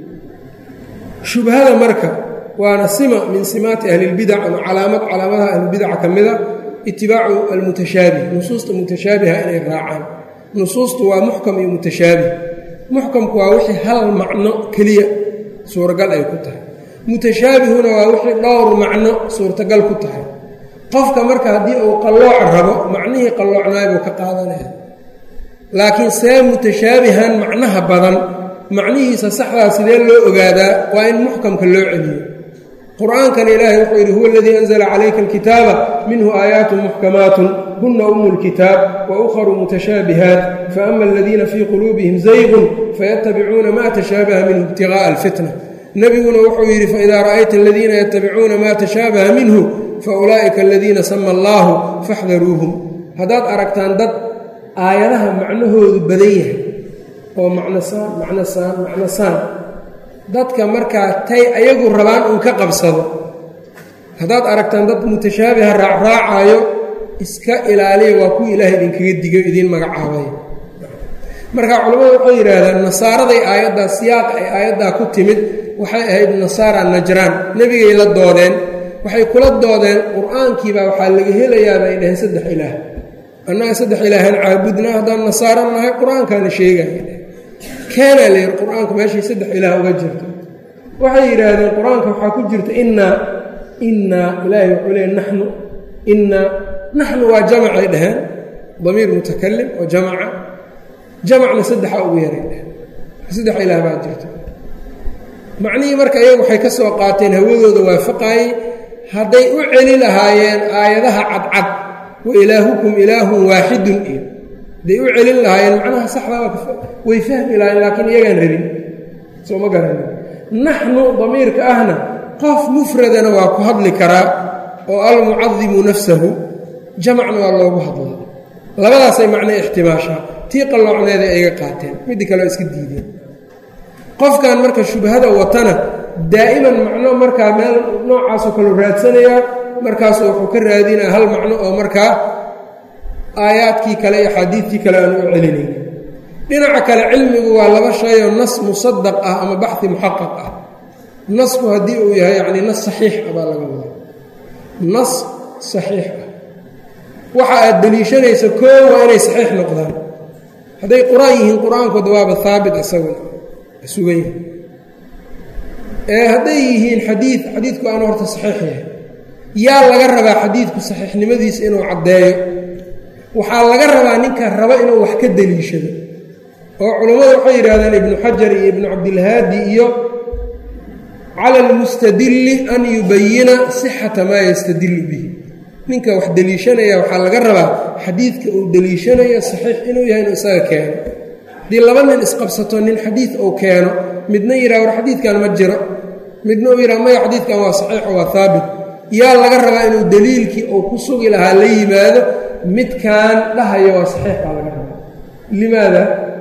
shubhada marka waana sima min simaati ahlilbidac ama calaamad calaamadaha ahlubidaca ka mida itibaacu almutashaabih nusuusta mutashaabiha inay raacaan nusuustu waa muxkam iyo mutashaabih muxkamku waa wixii hal macno keliya suuragal ay ku tahay mutashaabihuna waa wixii dhowr macno suurtagal ku tahay qofka marka haddii uu qallooc rabo macnihii qalloocnaay buu ka qaadanaya laakiin see mutashaabihan macnaha badan macnihiisa saxdaa sidee loo ogaadaa waa in muxkamka loo celiyo qur-aankan ilaahay wuxuu yidhi huwa aladii anzla calayka alkitaaba minhu aayaatun muxkamaatun huna umu lkitaab wa ukharu mutashaabihaat faama aladiina fii quluubihim zaygun fayatabicuuna ma tashaabaha minhu ibtigaءa alfitna nebiguna wuxuu yidhi faidaa ra'ayta aladiina yatabicuuna ma tashaabaha minhu faulaa'ika aladiina sama allaahu faxdaruuhum haddaad aragtaan dad aayadaha macnahoodu badan yahay oo macnosaan macnosaan macnosaan dadka markaa tay ayagu rabaan uun ka qabsado haddaad aragtaan dad mutashaabiha raacraacaayo iska ilaaliya waa kuwa ilaahay idinkaga digo idiin magacaabay marka culammadu waxay yidhaahdaan nasaaraday aayaddaa siyaaqa ay aayaddaa ku timid waxay ahayd nasaara najraan nebigay la doodeen waxay kula doodeen qur-aankiibaa waxaa laga helayaa bay dhaheen saddex ilaah annaga saddex ilaahan caabudnaa haddaan nasaara nahay qur-aankaana sheegaya keenaa la yidhi qur-aanka meeshay saddex ilaah uga jirto waxay yidhaahdeen qur-aanka waxaa ku jirta innaa innaa ilaahay wuxuu leey naxnu innaa naxnu waa jamacay dhaheen damiir mutakalim oo jamaca jamacna saddexa ugu yaray dheheen saddex ilaah baa jirto macnihii marka iyagu waxay ka soo qaateen hawadooda waafaqaayey hadday u celi lahaayeen aayadaha cadcad wa ilaahukum ilaahun waaxidun iyo hadday u celin lahaayeen macnaha saxda way fahmi lahayen laakiin iyagaan rabin soo ma garanin naxnu damiirka ahna qof mufradana waa ku hadli karaa oo almucadimu nafsahu jamacna waa loogu hadlaa labadaasay macnaa ixtimaashaa tii qalloocneeday ayga qaateen midii kale oo iska diideen qofkan marka shubhada watana daa'iman macno markaa meel noocaasoo kale raadsanayaa markaasu wuxuu ka raadinaya hal macno oo markaa aayaadkii kale iyo xaadiidkii kale aanu u celinayn dhinaca kale cilmigu waa laba shayoo nas musadaq ah ama baxi muxaqaq ah nasku haddii uu yahay yacni nas saxiix ah baa laga wadaa nas saxiix ah waxa aad deliishanaysa koo waa inay saxiix noqdaan hadday qur-aan yihiin qur-aankooda waaba haabit isaguna sugan yahay ee hadday yihiin xadiid xadiidku aanu horta saxiix yahay yaa laga rabaa xadiidku saxiixnimadiisa inuu caddeeyo waxaa laga rabaa ninka raba inuu wax ka deliishado oo culammadu waxay yidhahdeen ibnu xajar iyo ibnu cabdilhaadi iyo cala almustadilli an yubayina sixata maa yastadillu bihi ninka wax deliishanaya waxaa laga rabaa xadiidka uu deliishanayo saxiix inuu yahay inuu isaga keeno haddii laba nin isqabsato nin xadiid uu keeno midna yidhaha war xadiidkan ma jiro midna uu yidhaha maya xadiidkan waa saxiixo waa haabit yaa laga rabaa inuu deliilkii uu ku sugi lahaa la yimaado midkan dhahaya waa saxiix baa laga rabaa limaada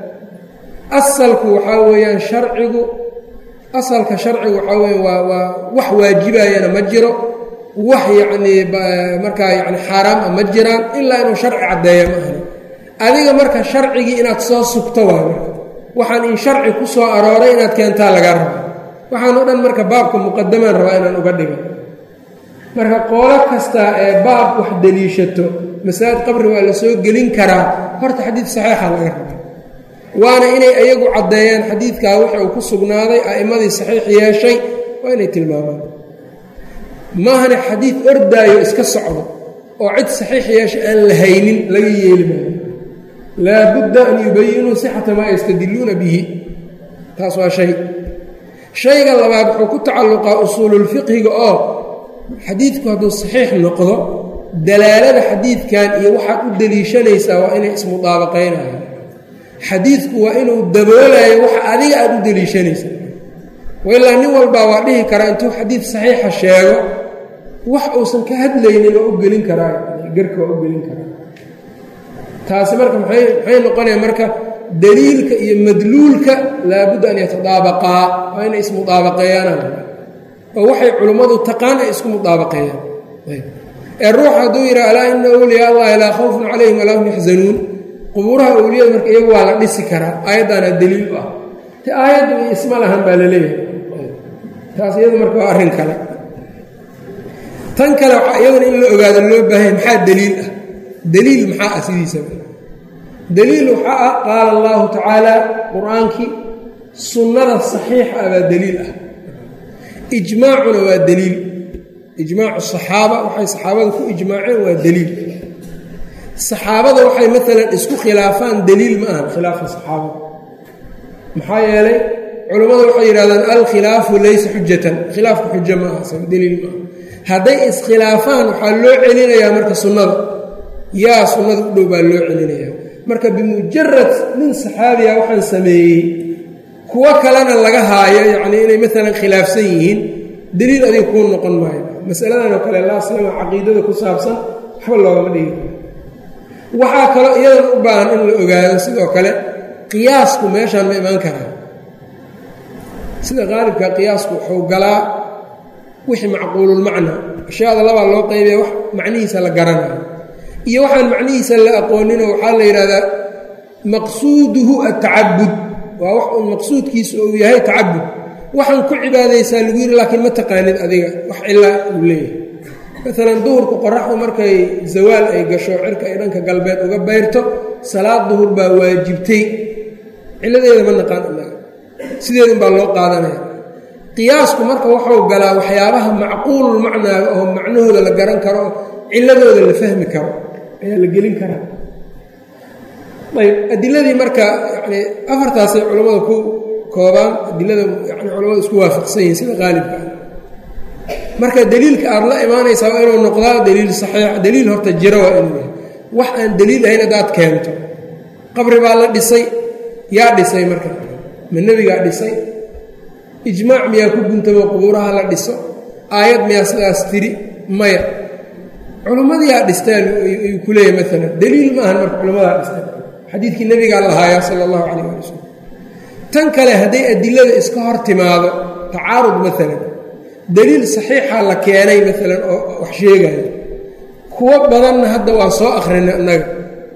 asalku waxaa weeyaan sharcigu asalka sharcigu waxaa weya waa waa wax waajibayana ma jiro wax yacnii markaa yani xaaraam ah ma jiraan ilaa inuu sharci caddeeya ma ahna adiga marka sharcigii inaad soo sugto waay marka waxaan in sharci ku soo arooray inaad keentaa lagaa raba waxaan o dhan marka baabka muqadamaan rabaa inaan uga dhigo marka qoolo kasta ee baab wax deliishato masaajid qabri waa la soo gelin karaa horta xadiid saxiixa laga rabaa waana inay ayagu caddeeyaan xadiidkaa wixi uu ku sugnaaday a'immadii saxiix yeeshay waa inay tilmaamaan maahane xadiid ordaayo iska socdo oo cid saxiix yeesha aan la haynin laga yeeli maayo laabudda an yubayinuu sixata maa yastadilluuna bihi taas waa shay shayga labaad wuxuu ku tacalluqaa usuululfiqhiga oo xadiidku hadduu saxiix noqdo dalaalada xadiidkan iyo waxaad u deliishanaysaa waa inay ismudaabaqaynayaan xadiidku waa inuu daboolayo waxa adiga aad u deliishanaysa wailaa nin walbaa waa dhihi karaa intuu xadiid saxiixa sheego wax uusan ka hadlaynin oo u gelin karaa garka waa u gelin karaa taasi marka maxay noqonaya marka daliilka iyo madluulka laabudda an yatadaabaqaa waa inay ismudaabaqeeyaanaan oo waxay culummadu taqaan ay isku mudaabaqeeyaan ee ruux hadduu yidhaha alaa ina awliyaa allahi laa khawfun calayhim walaa hum yaxzanuun qubuuraha awliyada marka iyagu waa la dhisi karaa aayaddaana daliil u ah te aayaddu isma lahan baa la leeyahay taas iyadu marka waa arrin kale tan kale waxaa iyaduna in la ogaado loo baahanya maxaa deliil ah deliil maxaa ah sidiisaba deliil waxaa ah qaala allahu tacaala qur-aankii sunnada saxiixa ah baa deliil ah ijmaacuna waa deliil ijmaacu saxaaba waxay saxaabada ku ijmaaceen waa deliil saxaabada waxay maalan isku khilaafaan deliil ma ahan khilaafka saxaabada maxaa yeelay culammadu waxay yidhahdaan alkhilaafu laysa xujatan khilaafku xujo ma aha deliil ma aha hadday iskhilaafaan waxaa loo celinayaa marka sunnada yaa sunnada u dhow baa loo celinayaa marka bimujarad nin saxaabiga waxaan sameeyey kuwo kalena laga haayo yacnii inay maalan khilaafsan yihiin deliil adiga kuu noqon maayo masaladan oo kale laaslama caqiidada ku saabsan waxba loogama dhigi karo waxaa kaloo iyadan u baahan in la ogaado sidoo kale qiyaasku meeshaan ma imaan karaa sida qaalibka qiyaasku wuxuu galaa wixii macquululmacnaa ashyaada labaa loo qaybaya wax macnihiisa la garanayo iyo waxaan macnihiisa la aqooninoo waxaa la yidhahdaa maqsuuduhu atacabud waa wax uun maqsuudkiisu uu yahay tacabud waxaan ku cibaadaysaa lagu yidhi laakiin ma taqaanid adiga wax cilaa uu leeyahay maalan duhurku qoraxdu markay zawaal ay gasho cirka ay dhanka galbeed uga bayrto salaad duhur baa waajibtay ciladeeda ma naqaan inaga sideedun baa loo qaadanaya qiyaasku marka waxuu galaa waxyaabaha macquulul macnaaga oo macnahooda la garan karo oo ciladooda la fahmi karo ayaa la gelin karaa ayb adiladii marka yani afartaasay culammada ku koobaan adilada yani culamadu isku waafaqsan yihiin sida qaalibka ah marka deliilka aad la imaanaysaa waa inuu noqdaa deliil saxiix deliil horta jiro waa inuu yahay wax aan deliil ahayn haddaad keento qabri baa la dhisay yaa dhisay marka ma nebigaa dhisay ijmaac miyaa ku guntamo qubuuraha la dhiso aayad miyaa sidaas tiri maya culimmadiyaa dhistaan ayuu ku leeyahy maalan deliil ma ahan marka culimmadaa dhistaan xadiidkii nebigaa lahaaya sala allahu calayh ali wasalam tan kale hadday adilada iska hor timaado tacaarud maalan deliil saxiixa la keenay maalan oo wax sheegayo kuwo badanna hadda waa soo akhrina innaga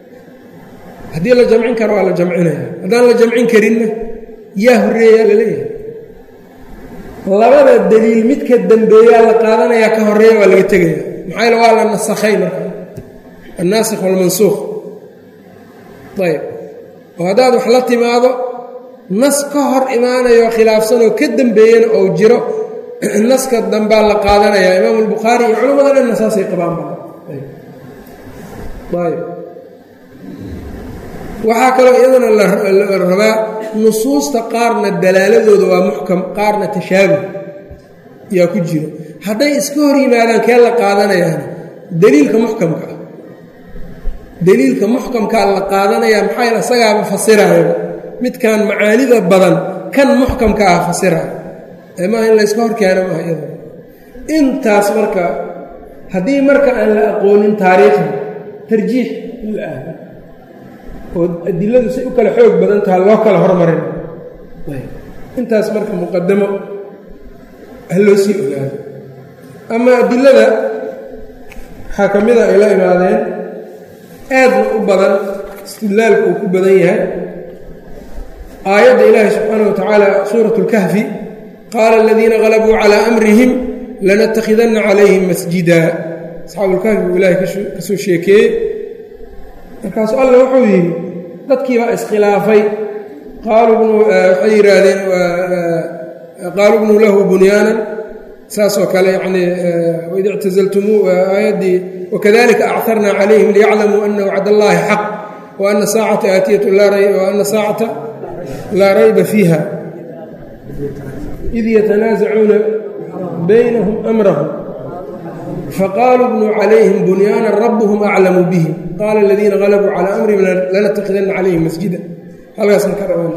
haddii la jamcin karo waa la jamcinaya haddaan la jamcin karinna yaa horreeyaa la leeyahay labada deliil midka dambeeyaa la qaadanayaa ka horreeya waa laga tegaya maxaa yaele waa la nasakhay marka annaasikh walmansuukh ayb oo haddaad wax la timaado nas ka hor imaanayoo khilaafsanoo ka dembeeyana ou jiro naska dambaa la qaadanayaa imaamu albukhaari iyo culamada dhanna saasay qabaan ayb waxaa kaloo iyadana la rabaa nusuusta qaarna dalaaladooda waa muxkam qaarna tashaabuh yaa ku jiro hadday iska hor yimaadaan kee la qaadanayaana daliilka muxkamka ah daliilka muxkamkaa la qaadanayaa maxaa yeel isagaaba fasiraayo midkan macaanida badan kan muxkamka ah fasiraayo maaha in layska hor keeno maaha iyada intaas marka haddii marka aan la aqoonin taariikhda tarjiix in la aado oo adiladu say u kala xoog badan taha loo kala hormarin intaas marka muqadamo ha loo sii ogaado ama adilada waxaa ka mida ay la imaadeen aadna u badan istidlaalku uu ku badan yahay aayadda ilaahi subxaana wa tacaala suurat اlkahfi qaala aladiina qalabuu calaa amrihim lanattakhidanna calayhim masjida asxaabulkahfi buu ilahay ka soo sheekeeyey markaasu alla wuxuu yidhi dadkiibaa iskhilaafay waxay yidhaahdeen qaaluu bnuu lahu bunyaanan saasoo kale yani waid ictazaltumuu aayaddii wakadalika acarna calayhim liyaclamuu ana wacd allaahi xaq wa ana saacata aatiyatu ana saacata laa rayba fiiha id yatanaasacuuna baynahum amrahum faqaaluu bnuu calayhim bunyaanan rabuhum aclamu bihim qaala aladiina qalabuu calaa amrihim lanatakidanna calayhim masjida halkaasna ka dhawan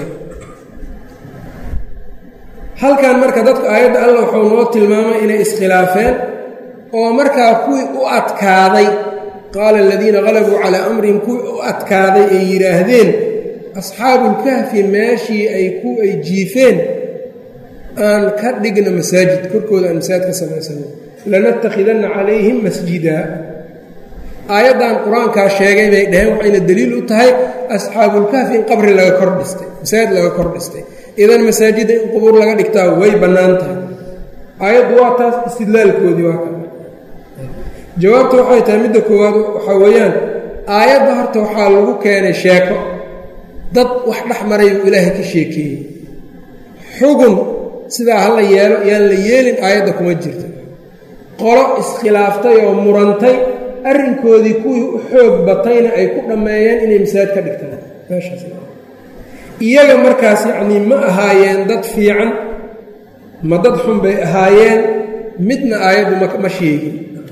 halkan marka dadka aayadda alla wuxuu noo tilmaamay inay iskhilaafeen oo markaa kuwii u adkaaday qaala aladiina qalabuu calaa amrihim kuwii u adkaaday ay yidhaahdeen asxaabulkahfi meeshii ay ku ay jiifeen aan ka dhigna masaajid korkooda aan masaajid ka samaysano lanattakhidanna calayhim masjida aayaddan qur-aankaa sheegay bay dhaheen waxayna daliil u tahay asxaabulkahfi in qabri laga kor dhistay masaajid laga kor dhistay idan masaajidda in qubuur laga dhigtaa way bannaan tahay aayaddu waa taas istidlaalkoodii waa ka jawaabta waxay tahay midda koowaad waxaa weeyaan aayadda horta waxaa lagu keenay sheeko dad wax dhex maray uu ilaahay ka sheekeeyey xugun sidaa ha la yeelo yaan la yeelin aayadda kuma jirto qolo iskhilaaftay oo murantay arrinkoodii kuwii u xoog batayna ay ku dhammeeyeen inay masaajid ka dhigtaan meeshaas iyaga markaas yacnii ma ahaayeen dad fiican ma dad xun bay ahaayeen midna aayaddu ma sheegin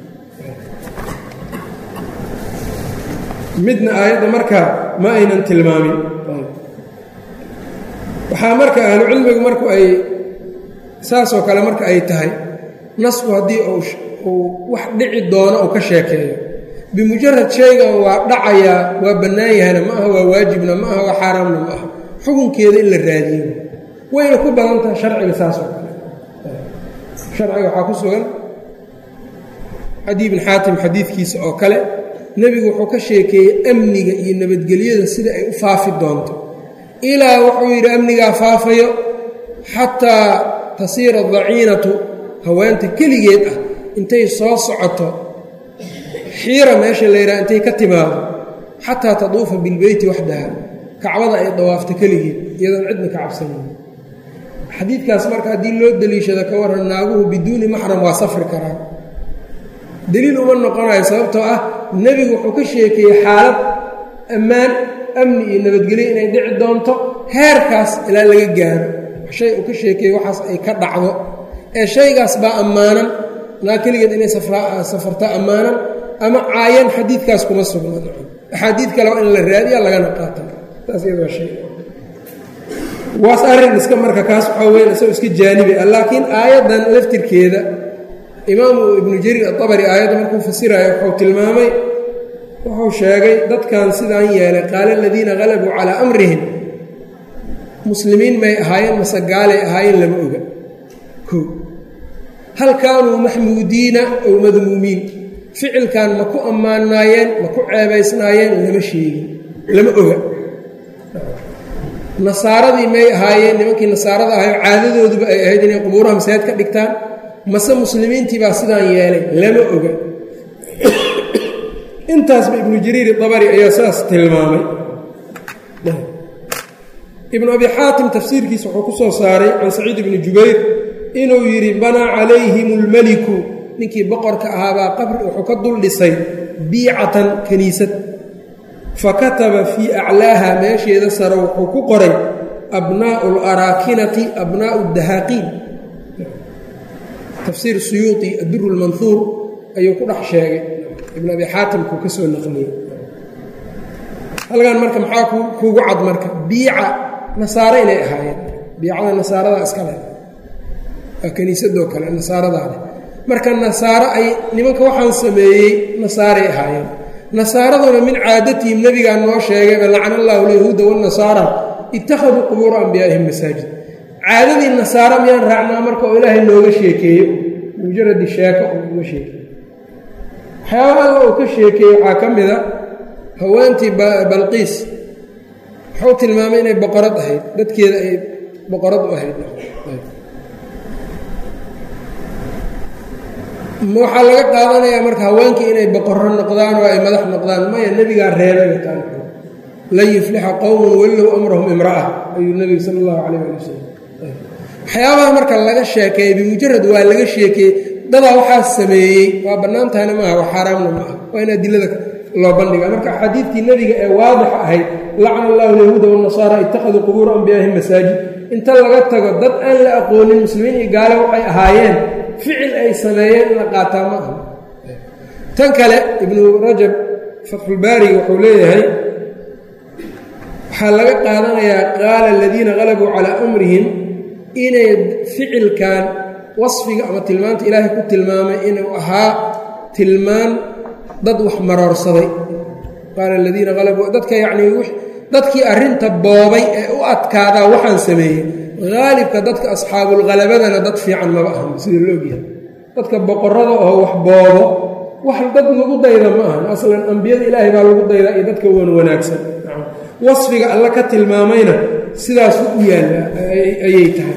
midna aayadda markaa ma aynan tilmaamin waxaa marka ahlucilmigu marku ay saasoo kale marka ay tahay nasku haddii uu wax dhici doono uu ka sheekeeyo bimujarad shaygan waa dhacayaa waa bannaan yahayna ma aha waa waajibna ma aha waa xaaraamna ma aha xukunkeeda in la raadiyo wayna ku badan tahay sharciga saasoo kale sharciga waxaa ku sugan cadi bin xaatim xadiidkiisa oo kale nebigu wuxuu ka sheekeeyey amniga iyo nabadgelyada sida ay u faafi doonto ilaa wuxuu yidhi amnigaa faafayo xataa tasiira daciinatu haweenta keligeed ah intay soo socoto xiira meesha la yidhaha intay ka timaado xataa taduufa bilbeyti waxdaha kacbada ay dawaafto keligeed iyadoon cidna ka cabsanayn xadiidkaas marka haddii loo deliishado ka warran naaguhu biduuni maxram waa safri karaan deliil uma noqonayo sababtoo ah nebigu wuxuu ka sheekeeyey xaalad ammaan amni iyo nabadgelyo inay dhici doonto heerkaas ilaa laga gaaro shay uu ka sheekeeyey waxaas ay ka dhacdo ee shaygaas baa ammaanan naa keligeed inay safarta ammaanan ama caayan xadiidkaas kuma sugna axaadiid kale waa in la raadiya lagana qaata taas iyadoo shay waas arrin iska marka kaas waxaa weyn isagoo iska jaanibi ah laakiin aayaddan laftirkeeda imaamu ibnu jariir atabari aayadda markuu fasiraayo wuxuu tilmaamay wuxuu sheegay dadkan sidaan yeelay qaala aladiina qalabuu calaa amrihim muslimiin may ahaayeen mase gaalay ahaayeen lama oga ko hal kaanuu maxmuudiina ow madmuumiin ficilkan ma ku ammaanaayeen ma ku ceebaysnaayeen lama sheegin lama oga nasaaradii may ahaayeen nimankii nasaarada ahayo caadadooduba ay ahayd inay qubuuraha masaajid ka dhigtaan mase muslimiintii baa sidaan yeelay lama oga intaasba ibnu jariir dabari ayaa saas tilmaamay ibnu abi xaatim tafsiirkiisa wuxuu ku soo saaray can saciid ibni jubayr inuu yidhi banaa calayhim اlmeliku ninkii boqorka ahaabaa qabri wuxuu ka dul dhisay biicatan kiniisad fakataba fii aclaaha meesheeda sare wuxuu ku qoray abnaa'u اlaraakinati abnaa'u اdahaaqiin tafsiir suyuuطi aduru اlmanhuur ayuu ku dhex sheegay ibn abi xaatimkuu ka soo naqliyey halkan marka maxaa kuugu cad marka biica nasaare inay ahaayeen biicada nasaarada iska leh waa kiniisadoo kale nasaaradaa leh marka nasaaro ay nimanka waxaan sameeyey nasaaray ahaayeen nasaaraduna min caadatihim nebigaa noo sheegayba lacana allahu alyahuuda wاnasaara ittakhaduu qubuura anbiyaa'ihim masaajid caadadii nasaaro miyaan raacnaa marka oo ilaahay nooga sheekeeyo mujaradi sheeko oo uga sheekeeyo waxyaabaha alla uu ka sheekeeyey waxaa ka mida haweentii balqiis wuxuu tilmaamay inay boqorad ahayd dadkeeda ay boqorad u ahayd waxaa laga qaadanayaa marka haweenkii inay boqorro noqdaan oo ay madax noqdaan maya nebigaa reebay taan lan yuflixa qowmun wallow amrahum imra'a ayuu nebigu sala allahu calayh ali wasalam waxyaabaha marka laga sheekeeyey bimujarad waa laga sheekeeyey dadaa waxaa sameeyey waa bannaan tahayna maaha waa xaaraamna ma aha waa in adilada loo bandhiga marka axaadiidtii nebiga ee waadixa ahayd lacana allahu alyahuuda wanasaara ittakhaduu qubuura anbiyaahim masaajid inta laga tago dad aan la aqoonin muslimiin iyo gaale waxay ahaayeen ficil ay sameeyeen in la qaataa ma aha tan kale ibnu rajab fatxulbaariga wuxuu leeyahay waxaa laga qaadanayaa qaala aladiina qalabuu calaa amrihim inay ficilkan wasfiga ama tilmaanta ilaahay ku tilmaamay inuu ahaa tilmaan dad wax maroorsaday qaala aladiina qalabuu dadka yacnii dadkii arrinta boobay ee u adkaadaa waxaan sameeyey haalibka dadka asxaabulhalabadana dad fiican maba ahan sida la ogyahay dadka boqorada oo wax boobo wax dad lagu dayda ma ahan aslan ambiyada ilaahay baa lagu daydaa iyo dadka wan wanaagsan wasfiga alla ka tilmaamayna sidaasu u yaalla ayay tahay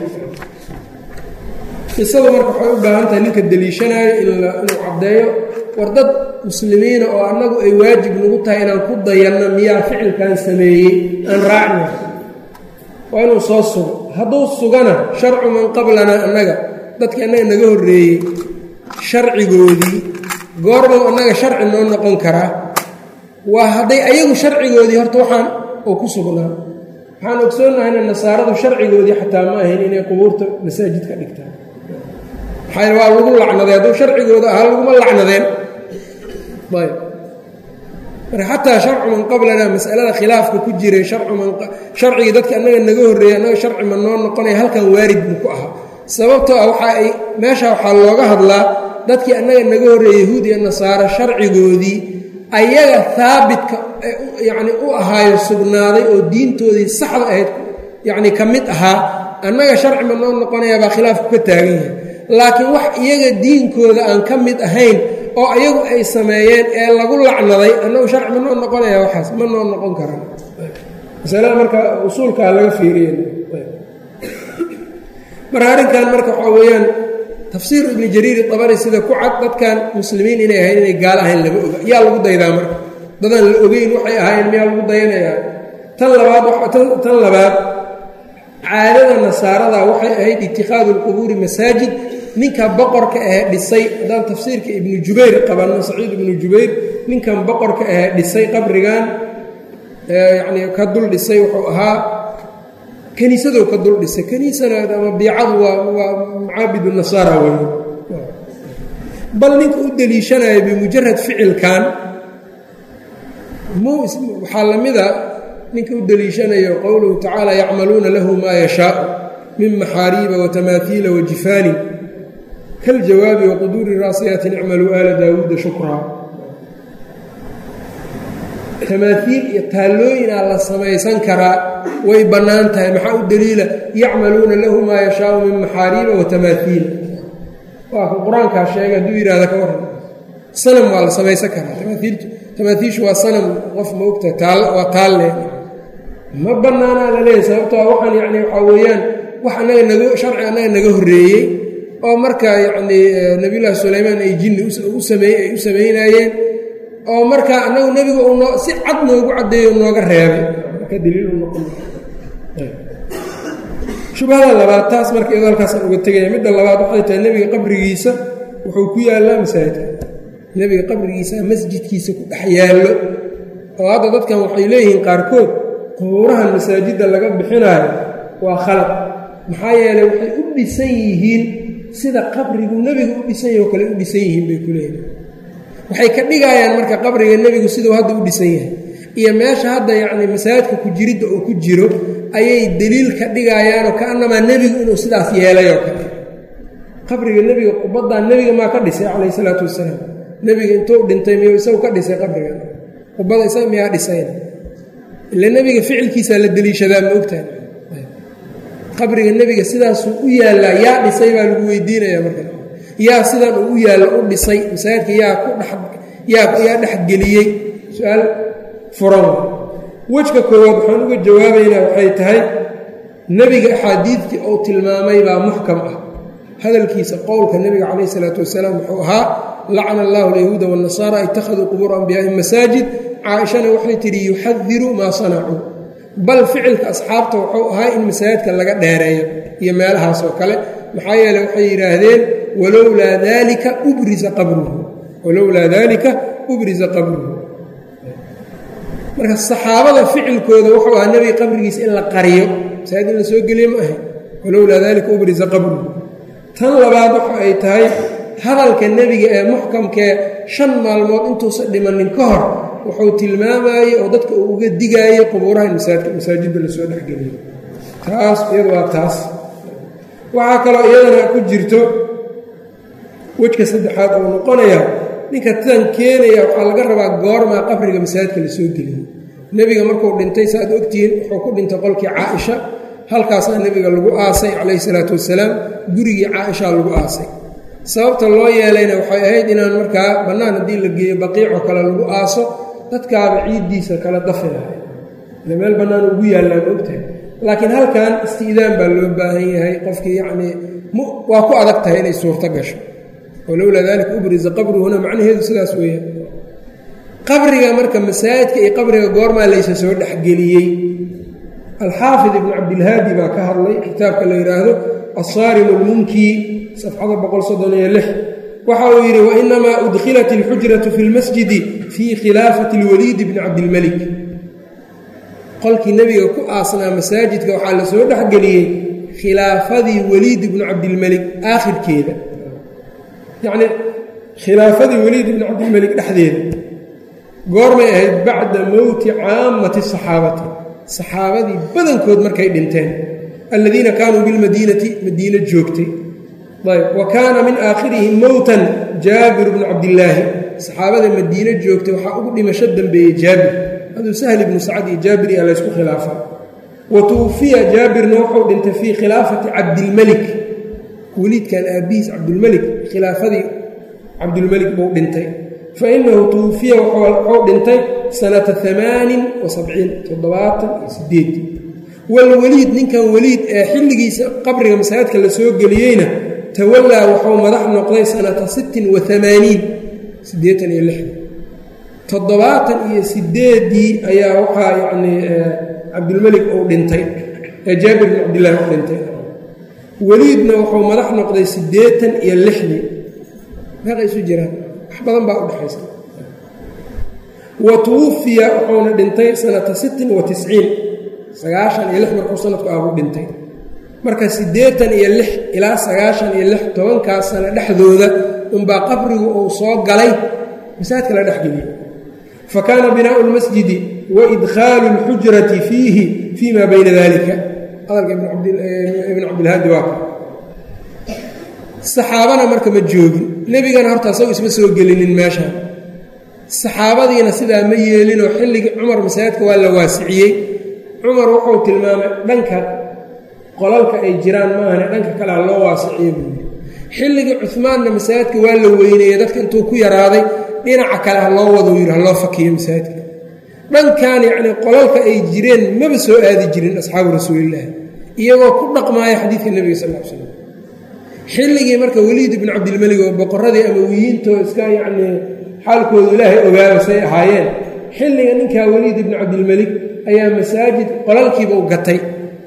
qisadu marka waxay u baahan tahay ninka deliishanaayo inuu caddeeyo war dad muslimiina oo annagu ay waajib nagu tahay inaan ku dayanno miyaa ficilkan sameeyey aan raacna waa inuu soo sugo hadduu sugana sharcu man qablanaa annaga dadkii annaga naga horreeyey sharcigoodii goormuu annaga sharci noo noqon karaa waa hadday ayagu sharcigoodii horta waxaan oo ku sugnaa waxaan ogsoonnahayna nasaaradu sharcigoodii xataa ma ahayn inay qubuurta masaajid ka dhigtaan maxaa waa lagu lacnaday hadduu sharcigooda ahaa laguma lacnadeen ayb marka xataa sharcu man qablanaa masalada khilaafka ku jiray sharcigii dadka annaga naga horreeyey annaga sharci ma noo noqonaya halkan waarid buu ku ahaa sababtoo ah waxa ay meesha waxaa looga hadlaa dadkii annaga naga horreeyey yahuud iyo nasaaro sharcigoodii ayaga haabitka yacni u ahaayo sugnaaday oo diintoodii saxda ahayd yacni ka mid ahaa annaga sharci ma noo noqonaya baa khilaafku ka taagan yahay laakiin wax iyaga diinkooda aan ka mid ahayn oo ayagu ay sameeyeen ee lagu lacnaday annagu sharci ma noo noqonaya waxaas ma noo noqon karaan masalada marka usuulkaa laga fiiriya marka arrinkan marka waxaa weeyaan tafsiir ibni jariir dabari sida ku cad dadkan muslimiin inay ahayn inay gaalo ahayn lama oga yaa lagu daydaa marka dadaan la ogeyn waxay ahaayeen miyaa lagu dayanayaa tan labaad tan labaad caadada nasaarada waxay ahayd itikhaadu lqubuuri masaajid ninka boqorka ahee dhisay haddaan tafsiirka ibnu jubayr qabanno saciid ibnu jubayr ninkan boqorka ahee dhisay qabrigan yacnii ka dul dhisay wuxuu ahaa kaniisadou ka dul dhisay kaniisana ama biicadu waa waa macaabidu nasaara weeye bal ninka u deliishanaya bimujarad ficilkan mu waxaa la mida ninka u deliishanayo qowluhu tacaala yacmaluuna lahu maa yashaau min maxaariiba watamaahiila wajifaani kaljawaabi waquduuri raasiyaatin icmaluu aala daawuuda shukraa tamaaiil iyo taallooyinaa la samaysan karaa way bannaan tahay maxaa u deliila yacmaluuna lahu maa yashaau min maxaariiba watamaahiila waa ka qur-aankaa sheegay hadduu yidhahda ka waran sanam waa la samaysan karaa tamaaiishu waa sanam qof ma ogtahay taal waa taalle ma bannaanaa la leeyahy sababtoo waxaan yacni waxaa weeyaan wax annaga naga sharci annaga naga horreeyey oo marka yacnii nebiyullaahi sulaymaan ay jinni u sameey ay u samaynaayeen oo markaa annagu nebiga uu noo si cad noogu caddeeyo nooga reebay marka daliil u noqon shubhada labaad taas marka iyadoo halkaasaan uga tegaya midda labaad waxay tahay nebiga qabrigiisa wuxuu ku yaallaa masaajidka nebiga qabrigiisa masjidkiisa ku dhex yaallo oo hadda dadkan waxay leeyihiin qaarkood qubuurahan masaajidda laga bixinaayo waa khalaq maxaa yeelay waxay u dhisan yihiin sida qabrigu nebiga u dhisan yahi oo kale u dhisan yihiin bay ku leeyihin waxay ka dhigayaan marka qabriga nebigu siduu hadda u dhisan yahay iyo meesha hadda yacni masaajidka ku jiridda uu ku jiro ayay deliil ka dhigayaanoo kaanamaa nebigu inuu sidaas yeelay oo kale qabriga nebiga qubaddan nebiga maa ka dhisay calayhi isalaatu wasalaam nebiga intuu dhintay miyuu isagu ka dhisay qabriga qubada isaga miyaa dhisayna ila nebiga ficilkiisaa la deliishadaa ma ogtahay qabriga nebiga sidaasuu u yaallaa yaa dhisay baa lagu weydiinaya marka yaa sidan uu u yaallo u dhisay masaajidka yaa ku dheyaa dhexgeliyey su-aal furan wejka koowaad waxaan uga jawaabaynaa waxay tahay nebiga axaadiidtii uu tilmaamay baa muxkam ah hadalkiisa qowlka nebiga calayh isalaatu wasalaam wuxuu ahaa lacana allahu alyahuuda waannasaara ittakhaduu qubuura anbiyaa'ihim masaajid caaishana waxay tidhi yuxadiru maa sanacuu bal ficilka asxaabta wuxuu ahaa in masaajidka laga dheereeyo iyo meelahaas oo kale maxaa yeele waxay yidhaahdeen walowlaa daalika ubrisa qabruhu walowlaa daalika ubrisa qabruhu marka saxaabada ficilkooda wuxuu ahaa nebiga qabrigiisa in la qariyo masaajid in la soo geliye ma ahayn walowlaa daalika ubrisa qabruhu tan labaad waxa ay tahay hadalka nebiga ee muxkamkee shan maalmood intuusan dhimanin ka hor wuxuu tilmaamayey oo dadka uu uga digaayey qubuuraha in masaajidda lasoo dhexgeliyo taas iyadu waa taas waxaa kaloo iyadana ku jirto wejka saddexaad oo noqonaya ninka tan keenaya waxaa laga rabaa goormaa qabriga masaajidka lasoo geliyo nebiga markuu dhintay saaad ogtihiin wuxuu ku dhintay qolkii caaisha halkaasaa nebiga lagu aasay calayhi salaatu wasalaam gurigii caaishaa lagu aasay sababta loo yeelayna waxay ahayd inaan markaa bannaan haddii la geeyo baqiicoo kale lagu aaso dadkaaba ciiddiisa kala dafi lahay ile meel bannaan ugu yaallaan ogtahay laakiin halkan isti'daan baa loo baahan yahay qofkii yacnii waa ku adag tahay inay suurto gasho walowlaa daalika ubrisa qabruhuna macnaheedu sidaas weeyaan qabriga marka masaajidka iyo qabriga goormaa laysa soo dhexgeliyey alxaafid ibnu cabdilhaadi baa ka hadlay kitaabka la yidhaahdo asaarim lmunki safxada boqol soddon iyo lix waxa uu yidhi wainamaa udkhilat alxujratu fi lmasjidi fii khilaafati اlwaliid bni cabdilmelik qolkii nebiga ku aasnaa masaajidka waxaa la soo dhexgeliyey khilaafadii weliid ibnu cabdilmelik aakhirkeeda yacnii khilaafadii weliid ibni cabdilmelik dhexdeeda goormay ahayd bacda mowti caammati saxaabati saxaabadii badankood markay dhinteen aladiina kaanuu bilmadiinati madiino joogtay ayb wa kaana min aakhirihim mowtan jaabir bnu cabdillaahi saxaabada madiino joogtay waxaa ugu dhimasho dambeeyey jaabir aduu sahl ibnu sacad iyo jaabir yaa laysku khilaafa wa tuwufiya jaabirna wuxuu dhintay fii khilaafati cabdilmelik weliidkan aabbihiis cabdulmelik khilaafadii cabdulmelik buu dhintay fa inahu tuwufiya wuxuu dhintay sanata amaanin wa sabciin toddobaatan iyo sideed walweliid ninkan weliid ee xilligiisa qabriga masaajidka la soo geliyeyna tawallaa wuxuu madax noqday sanata sittin wa amaaniin siddeetan iyo lixda toddobaatan iyo sideedii ayaa waxaa yacnii cabdulmelik uu dhintay ee jaabir bin cabdillahi u dhintay weliidna wuxuu madax noqday siddeetan iyo lixdii meeqa isu jiraan wax badan baa u dhexaysa wa tuwufiya wuxuuna dhintay sanata sittin wa tisciin sagaashan iyo lix markuu sanadku ahbuu dhintay marka siddeetan iyo lix ilaa sagaashan iyo lix tobankaas sano dhexdooda unbaa qabrigu uu soo galay masaajidka la dhexgeliyey fa kaana binaau lmasjidi wa idkhaalu اlxujrati fiihi fii ma bayna dalika hadalka ibn cabdilhaadi waa ka saxaabana marka ma joogin nebigana horta asagu isma soo gelinin meeshaan saxaabadiina sidaa ma yeelinoo xilligii cumar masaajidka waa la waasiciyey cumar wuxuu tilmaamay dhanka qolalka ay jiraan maahane dhanka kalea loo waasiciye buu yidhi xilligii cumaanna masaajidka waa la weyneeyey dadka intuu ku yaraaday dhinaca kale ha loo wado yidhi ha loo fakiyo masaajidka dhankan yacnii qolalka ay jireen maba soo aadi jirin asxaabu rasuulillaahi iyagoo ku dhaqmaaya xadiidka nebiga sal l slam xilligii marka weliid ibnu cabdilmelig oo boqoradii amawiyiintoo iska yacnii xaalkoodu ilaahay ogaaba say ahaayeen xilliga ninkaa weliid ibnu cabdilmelig ayaa masaajid qolalkiiba u gatay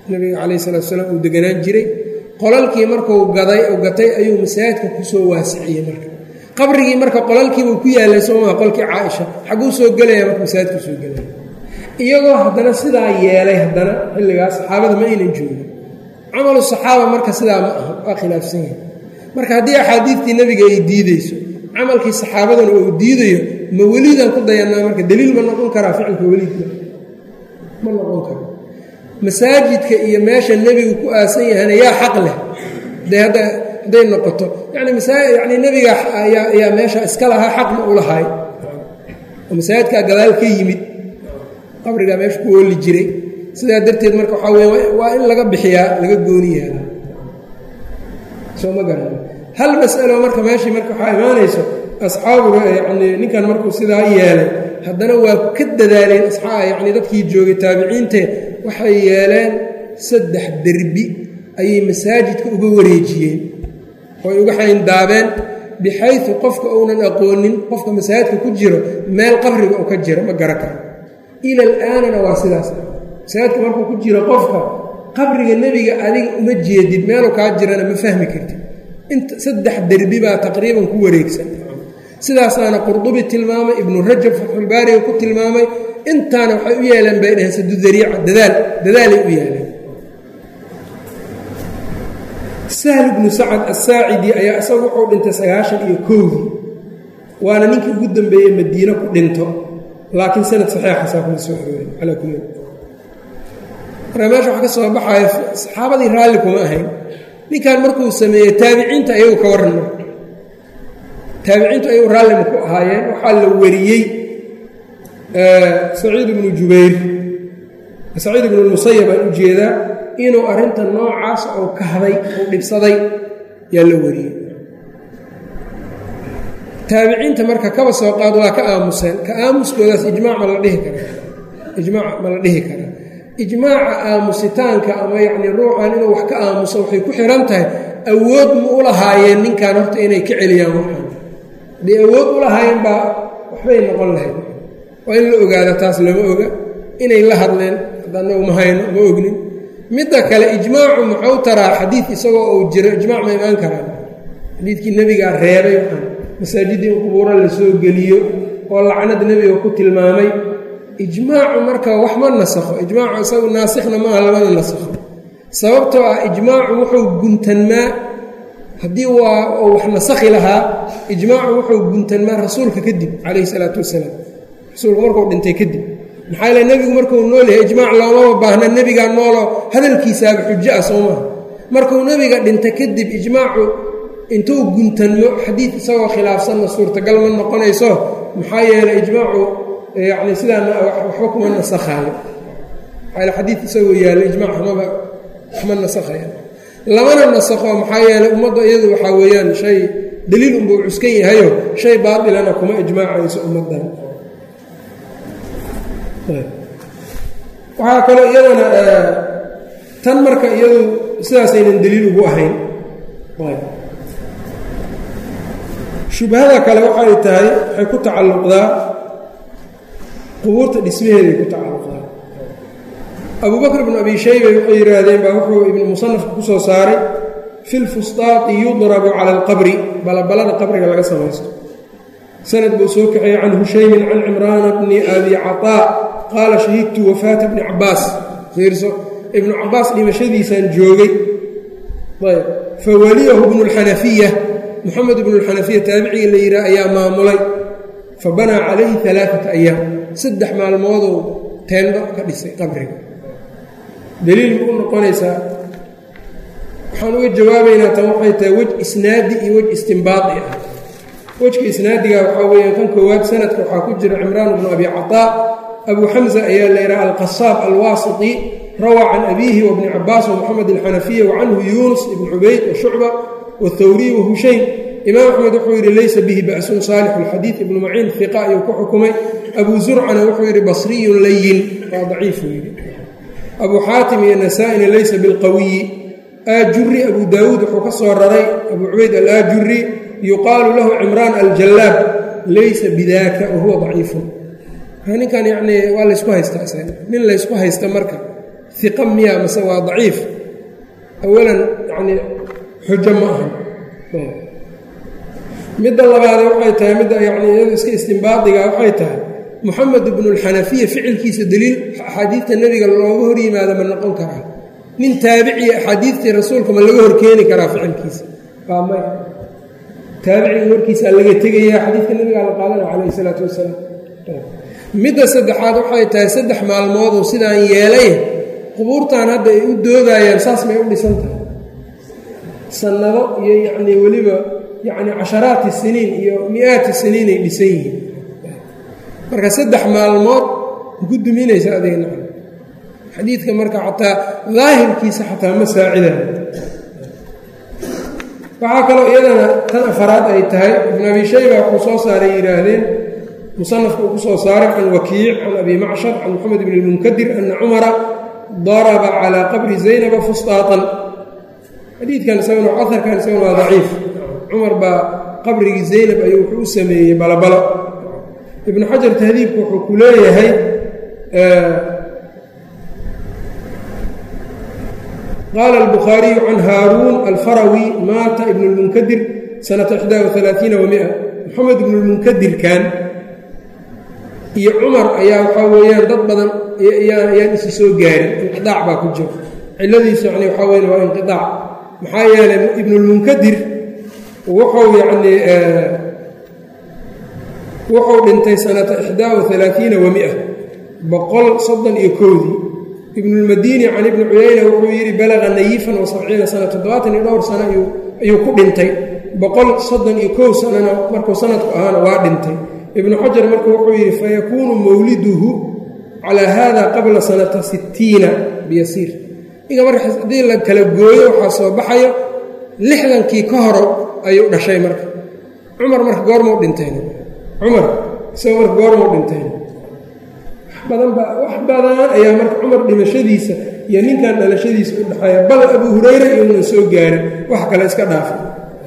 nabiga calayh salatu salaam uu deganaan jiray qolalkii markuu gaday gatay ayuu masaajidka kusoo waasiciyey marka qabrigii marka qolalkiibuu ku yaalay soomaa qolkii caaisha xagguu soo gelaya marka masaajidku soo gelaya iyagoo haddana sidaa yeelay haddana xilligaas saxaabada ma aynan joogin camalu saxaaba marka sidaa ma aha waa khilaafsan yahay marka haddii axaadiidtii nebiga ay diideyso camalkii saxaabadana uu diidayo ma weliidaan ku dayannaa marka daliil ma noqon karaa ficilka weliidka ma noqon karo masaajidka iyo meesha nebigu ku aasan yahayna yaa xaq leh de hadda hadday noqoto yani masaa yani nebiga ayaa meesha iska lahaa xaqna u lahay oo masaajidkaa gadaal ka yimid qabrigaa meesha ku ooli jiray sidaa darteed marka waxaa weya waa in laga bixiyaa laga gooni yaala soo ma garan hal masalo marka meeshii marka waxaa imaanayso asxaabu yani ninkan markuu sidaa yeelay haddana waa ka dadaaleen yani dadkii joogay taabiciinte waxay yeeleen saddex derbi ayay masaajidka uga wareejiyeen oo ay uga xayndaabeen bixayu qofka uunan aqoonin qofka masaajidka ku jiro meel qabriga u ka jiro ma gara karo ila alaanana waa sidaas masaajidka markuu ku jiro qofka qabriga nebiga adiga uma jeedid meelu kaa jirana ma fahmi kartid inta saddex derbi baa taqriiban ku wareegsan sidaasaana qurdubi tilmaamay ibnu rajab fatxulbaariga ku tilmaamay intaana waxay u yeeleen bay dhaheen sadudariica dadaal dadaalay u yeeleen sahl ibnu sacad asaacidi ayaa isagu wuxuu dhintay sagaashan iyo kowdii waana ninkii ugu dambeeyey madiine ku dhinto laakiin sanad saxiixasaa kuma soo aroorin calaa kulli marka meesha waxaa ka soo baxaya saxaabadii raalli kuma ahayn ninkan markuu sameeyey taabiciinta ayagu ka warran marka taabiciintu ayagu raallima ku ahaayeen waxaa la wariyey saciid ibnu jubayr saciid ibnu lmusayab aan u jeedaa inuu arrinta noocaas uu kahday uu dhibsaday yaa la wariyey taabiciinta marka kaba soo qaad waa ka aamuseen ka aamuskoodaas ijmaac ma la dhihi karaa ijmaac ma la dhihi karaa ijmaaca aamusitaanka ama yacnii ruuxan inuu wax ka aamuso waxay ku xihan tahay awood ma u lahaayeen ninkan horta inay ka celiyaan waxaan haddii awood u lahaayeen baa waxbay noqon lahayd waa in la ogaada taas lama oga inay la hadleen haddanagu ma hayno ma ognin midda kale ijmaacu muxuu taraa xadiid isagoo uu jiro ijmaac ma imaan karaan xadiidkii nebigaa reebay waxaan masaajidii in qubuuro la soo geliyo oo lacnad nebiga ku tilmaamay ijmaacu marka wax ma nasakho ijmaacu isagu naasikhna maaha lamana nasakho sababtoo ah ijmaacu wuxuu guntanmaa haddii waa uu wax nasakhi lahaa ijmaacu wuxuu guntanmaa rasuulka kadib calayhi salaatu wasalaam rasuulku markuu dhintay kadib maxaa yeele nebigu markuu nool yahay ijmaac loomaba baahna nebigaa nooloo hadalkiisaaba xujo ah soo maha markuu nebiga dhinta kadib ijmaacu intuu guntanmo xadiid isagoo khilaafsanna suurtagal ma noqonayso maxaa yeeley ijmaacu yacni sidaana waxba kuma nasakhaayo maxaa yeele xadiid isagoo yaallo ijmac waxmaba waxma nasakhaya lamana nasakho maxaa yeeley ummadda iyadu waxaa weeyaan shay daliil unbuu cuskan yahayo shay baatilana kuma ijmaacayso ummaddan waxaa kaloo iyadana tan marka iyadu sidaasaynan daliil ugu ahayn shubhada kale waxay tahay waxay ku tacalluqdaa qubuurta dhismaheeday ku tacalluqdaa abuu bakr bnu abi shayba waxay yidhaahdeen baa wuxuu ibnu musanafka ku soo saaray fi lfustaati yudrabu cala alqabri balabalada qabriga laga samaysto sanad buu soo kaxeeyey can hushaymin can cimraana bni abi caطaa qaala shahidtu wafaata bni cabaas fiirso ibnu cabaas dhimashadiisaan joogay ayb fawaliyahu bnu اlxanafiya moxamed ibnu اlxanafiya taabiciga la yidhaah ayaa maamulay fa banaa calayhi alaaata ayaam saddex maalmoodou teendo ka dhisay qabriga daliil ma u noqonaysaa waxaan uga jawaabaynaa tan waxay tahay wej isnaadi iyo wej istimbaadi ah wejka isnaadiga waxaa weeyaan kan koowaad sanadka waxaa ku jira cimraan bnu abi caطaa abu xamza ayaa la yidhaha alqasaab alwaasiti rawaa can abiihi wabni cabaas wamoxamed alxanafiya wacanhu yuunus ibn cubayd washucba wاthawriy wahushayn imaam axmed wuxuu yidhi laysa bihi ba'sun saalix alxadiid ibnu maciin hiqa ayuu ku xukumay abu zurcana wuxuu yidhi basriyun layin waa daciifuu yidhi abu xaatim iyo nasaa-ina laysa bilqawiyi aajuri abu daawuud wuxuu ka soo raray abu cubayd alaajuri yuqaalu lahu cimraan aljallaab laysa bidaka wahuwa daciifun ninkan yacnii waa laysku haystaa isaga nin laysku haysta marka iqa miya mase waa daciif awalan yacnii xujo ma ahan midda labaade waxay tahay midda yacnii iyadu iska istimbaadiga waxay tahay moxamed ibnulxanafiya ficilkiisa deliil axaadiidta nebiga looga hor yimaado ma noqon karaa nin taabiciya axaadiidtii rasuulka ma laga horkeeni karaa ficilkiisa waa may taabiciga warkiisaa laga tegaya xadiidka nebigaa la qaadana calayhi isalaatu wasalaam midda saddexaad waxay tahay saddex maalmooduu sidaan yeelay qubuurtan hadda ay u doodayaan saas may u dhisan tahay sannado iyo yacnii weliba yacni casharaati siniin iyo mi-aati siniin ay dhisan yihiin marka saddex maalmood ku duminaysa adigna xadiidka marka xataa daahirkiisa xataa ma saacidayo waxaa kaloo iyadana tan afaraad ay tahay ibn abi shayba wuxuu soo saaray yidhaahdeen musanafku uu ku soo saaray can wakiic can abi macshar can moxamed bn اlmunkadir ana cumara daraba calىa qabri zaynaba fustaatan xadiidkan isaguna aharkan isaguna waa daciif cumar baa qabrigii zaynab ayuu wuxuu u sameeyey balabalo ibnu xajar tahdiibku wuxuu ku leeyahay qaala albukhaariyu can haaruun alfarawi maata ibnu lmunkadir sanata ixdaa waalaaiina wamia moxamed ibnu lmunkadirkan iyo cumar ayaa waxaa weeyaan dad badan ayaan isi soo gaarin inqiaac baa ku jiro ciladiisu yani waxaa weyan waa inqiaac maxaa yeelay ibnulmunkadir wuxuu yacnii wuxuu dhintay sanata ixdaa waalaaiina wamia boqol soddon iyo koodii ibnulmadiini can ibni cuyayna wuxuu yidhi balaqa nayifan wa sabciina sana toddobaatan iyo dhowr sano ayuu ku dhintay boqol soddon iyo kow sanana markuu sanadku ahaana waa dhintay ibnu xajar marka wuxuu yidhi fayakuunu mawliduhu calaa haada qabla sanata sittiina biyasiir ninka marka haddii la kala gooyo waxaa soo baxayo lixdankii ka horo ayuu dhashay marka cumar marka goormuu dhintayna cumar isagoo marka goormuu dhintayna wax badan baa wax badan ayaa marka cumar dhimashadiisa iyo ninkan dhalashadiisa u dhexeeya bal abuu hurayra iyonan soo gaarin wax kale iska dhaafay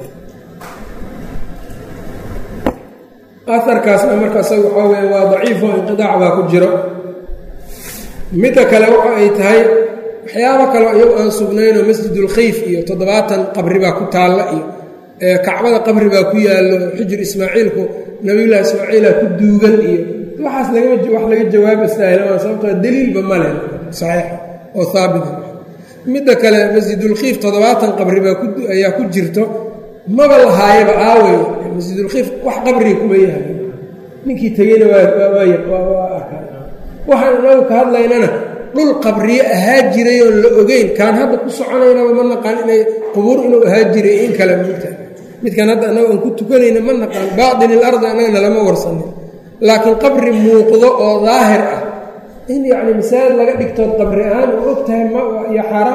aarkaasna marka isaga waxaa weya waa daciifo inqidaac baa ku jiro midda kale waxa ay tahay waxyaabo kaleo iyagu aan sugnaynoo masjidulkhayf iyo toddobaatan qabri baa ku taalla iyo kacbada qabri baa ku yaallo xijir ismaaciilku nabiyullaahi ismaaciila ku duugan iyo waxaas wax laga jawaaba saahilama sababtoo daliilba ma leh saxiixa oo haabita midda kale masjidulkhiif toddobaatan qabri baa ayaa ku jirto maba lahaayaba aawey masjidulkhiif wax qabriga kuma yahay ninkii tegeyna waa arkaa waxaan inagu ka hadlaynana dhul qabriye ahaa jiray oon la ogeyn kaan hadda ku soconaynaba ma naqaan inay qubuur inuu ahaa jiray in kale mugta midkan hadda annaga aan ku tukanayna ma naqaan baatinil ardi annagana lama warsanin laakiin qabri muuqdo oo daahir ah in yacni masaajid laga dhigtood qabri ahaan u og tahay iyo xaaraam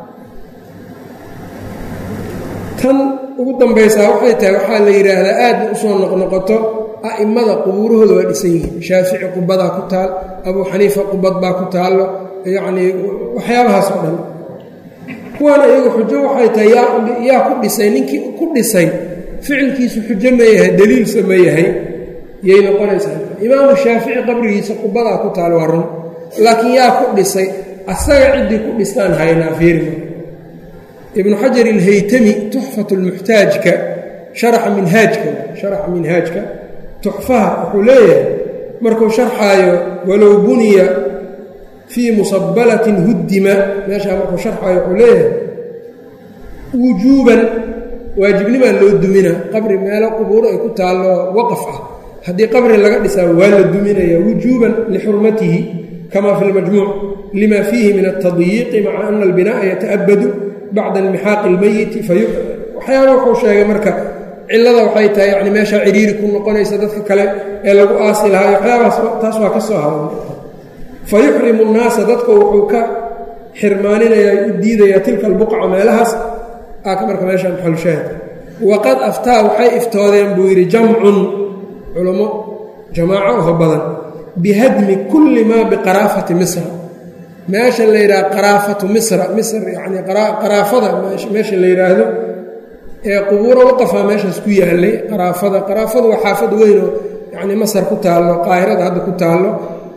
tan ugu dambaysaa waxay tahay waxaa la yidhaahdaa aadna usoo noqnoqoto a'immada qubuurahooda waa dhisan yihiin shaafici qubadaa ku taal abuu xaniifa qubad baa ku taallo yacnii waxyaabahaas oo dhan kuwaana iyagu xujo waxay tahay yaa ku dhisay ninkii ku dhisay ficilkiisu xujo ma yahay daliilsa ma yahay yay noqonaysaa imaamu shaafici qabrigiisa qubadaa ku taal waa run laakiin yaa ku dhisay asaga ciddii ku dhistaan haynaa fiirma ibnu xajar ilhaytami tuxfat lmuxtaajka sharaxa minhaajka sharaxa minhaajka tuxfaha wuxuu leeyahay markuu sharxaayo walow buniya fii musabalatin huddima meeshaa markuu sharxaayo wuxuu leeyahay wujuuban waajibnimaa loo dumina qabri meelo qubuuro ay ku taallo waqaf ah haddii qabri laga dhisaa waa la duminaya wujuuban lixurmatihi kama fi lmajmuuc lima fiihi min altadyiiqi maca ana albina'a yata'abadu bacda inmixaaqi اlmeyiti waxyaaba wuxuu sheegay marka cilada waxay tahay yani meeshaa ciriiri ku noqonaysa dadka kale ee lagu aasi lahaa waxyaabaas taas waa ka soo hadan fa yuxrimu nnaasa dadka wuxuu ka xirmaaninayaa u diidayaa tilka albuqca meelahaas aaka marka meesha maxalushaahid waqad aftaa waxay iftoodeen buu yidhi jamcun culummo jamaaco oho badan bihadmi kulli maa biqaraafati misra meesha la yidhaha qaraafatu misra misr yacni qaraafada meesha la yidhaahdo ee qubuuro waqafaa meeshaas ku yaallay qaraafada qaraafadu waa xaafad weyn oo yacni masar ku taallo qaahirada hadda ku taallo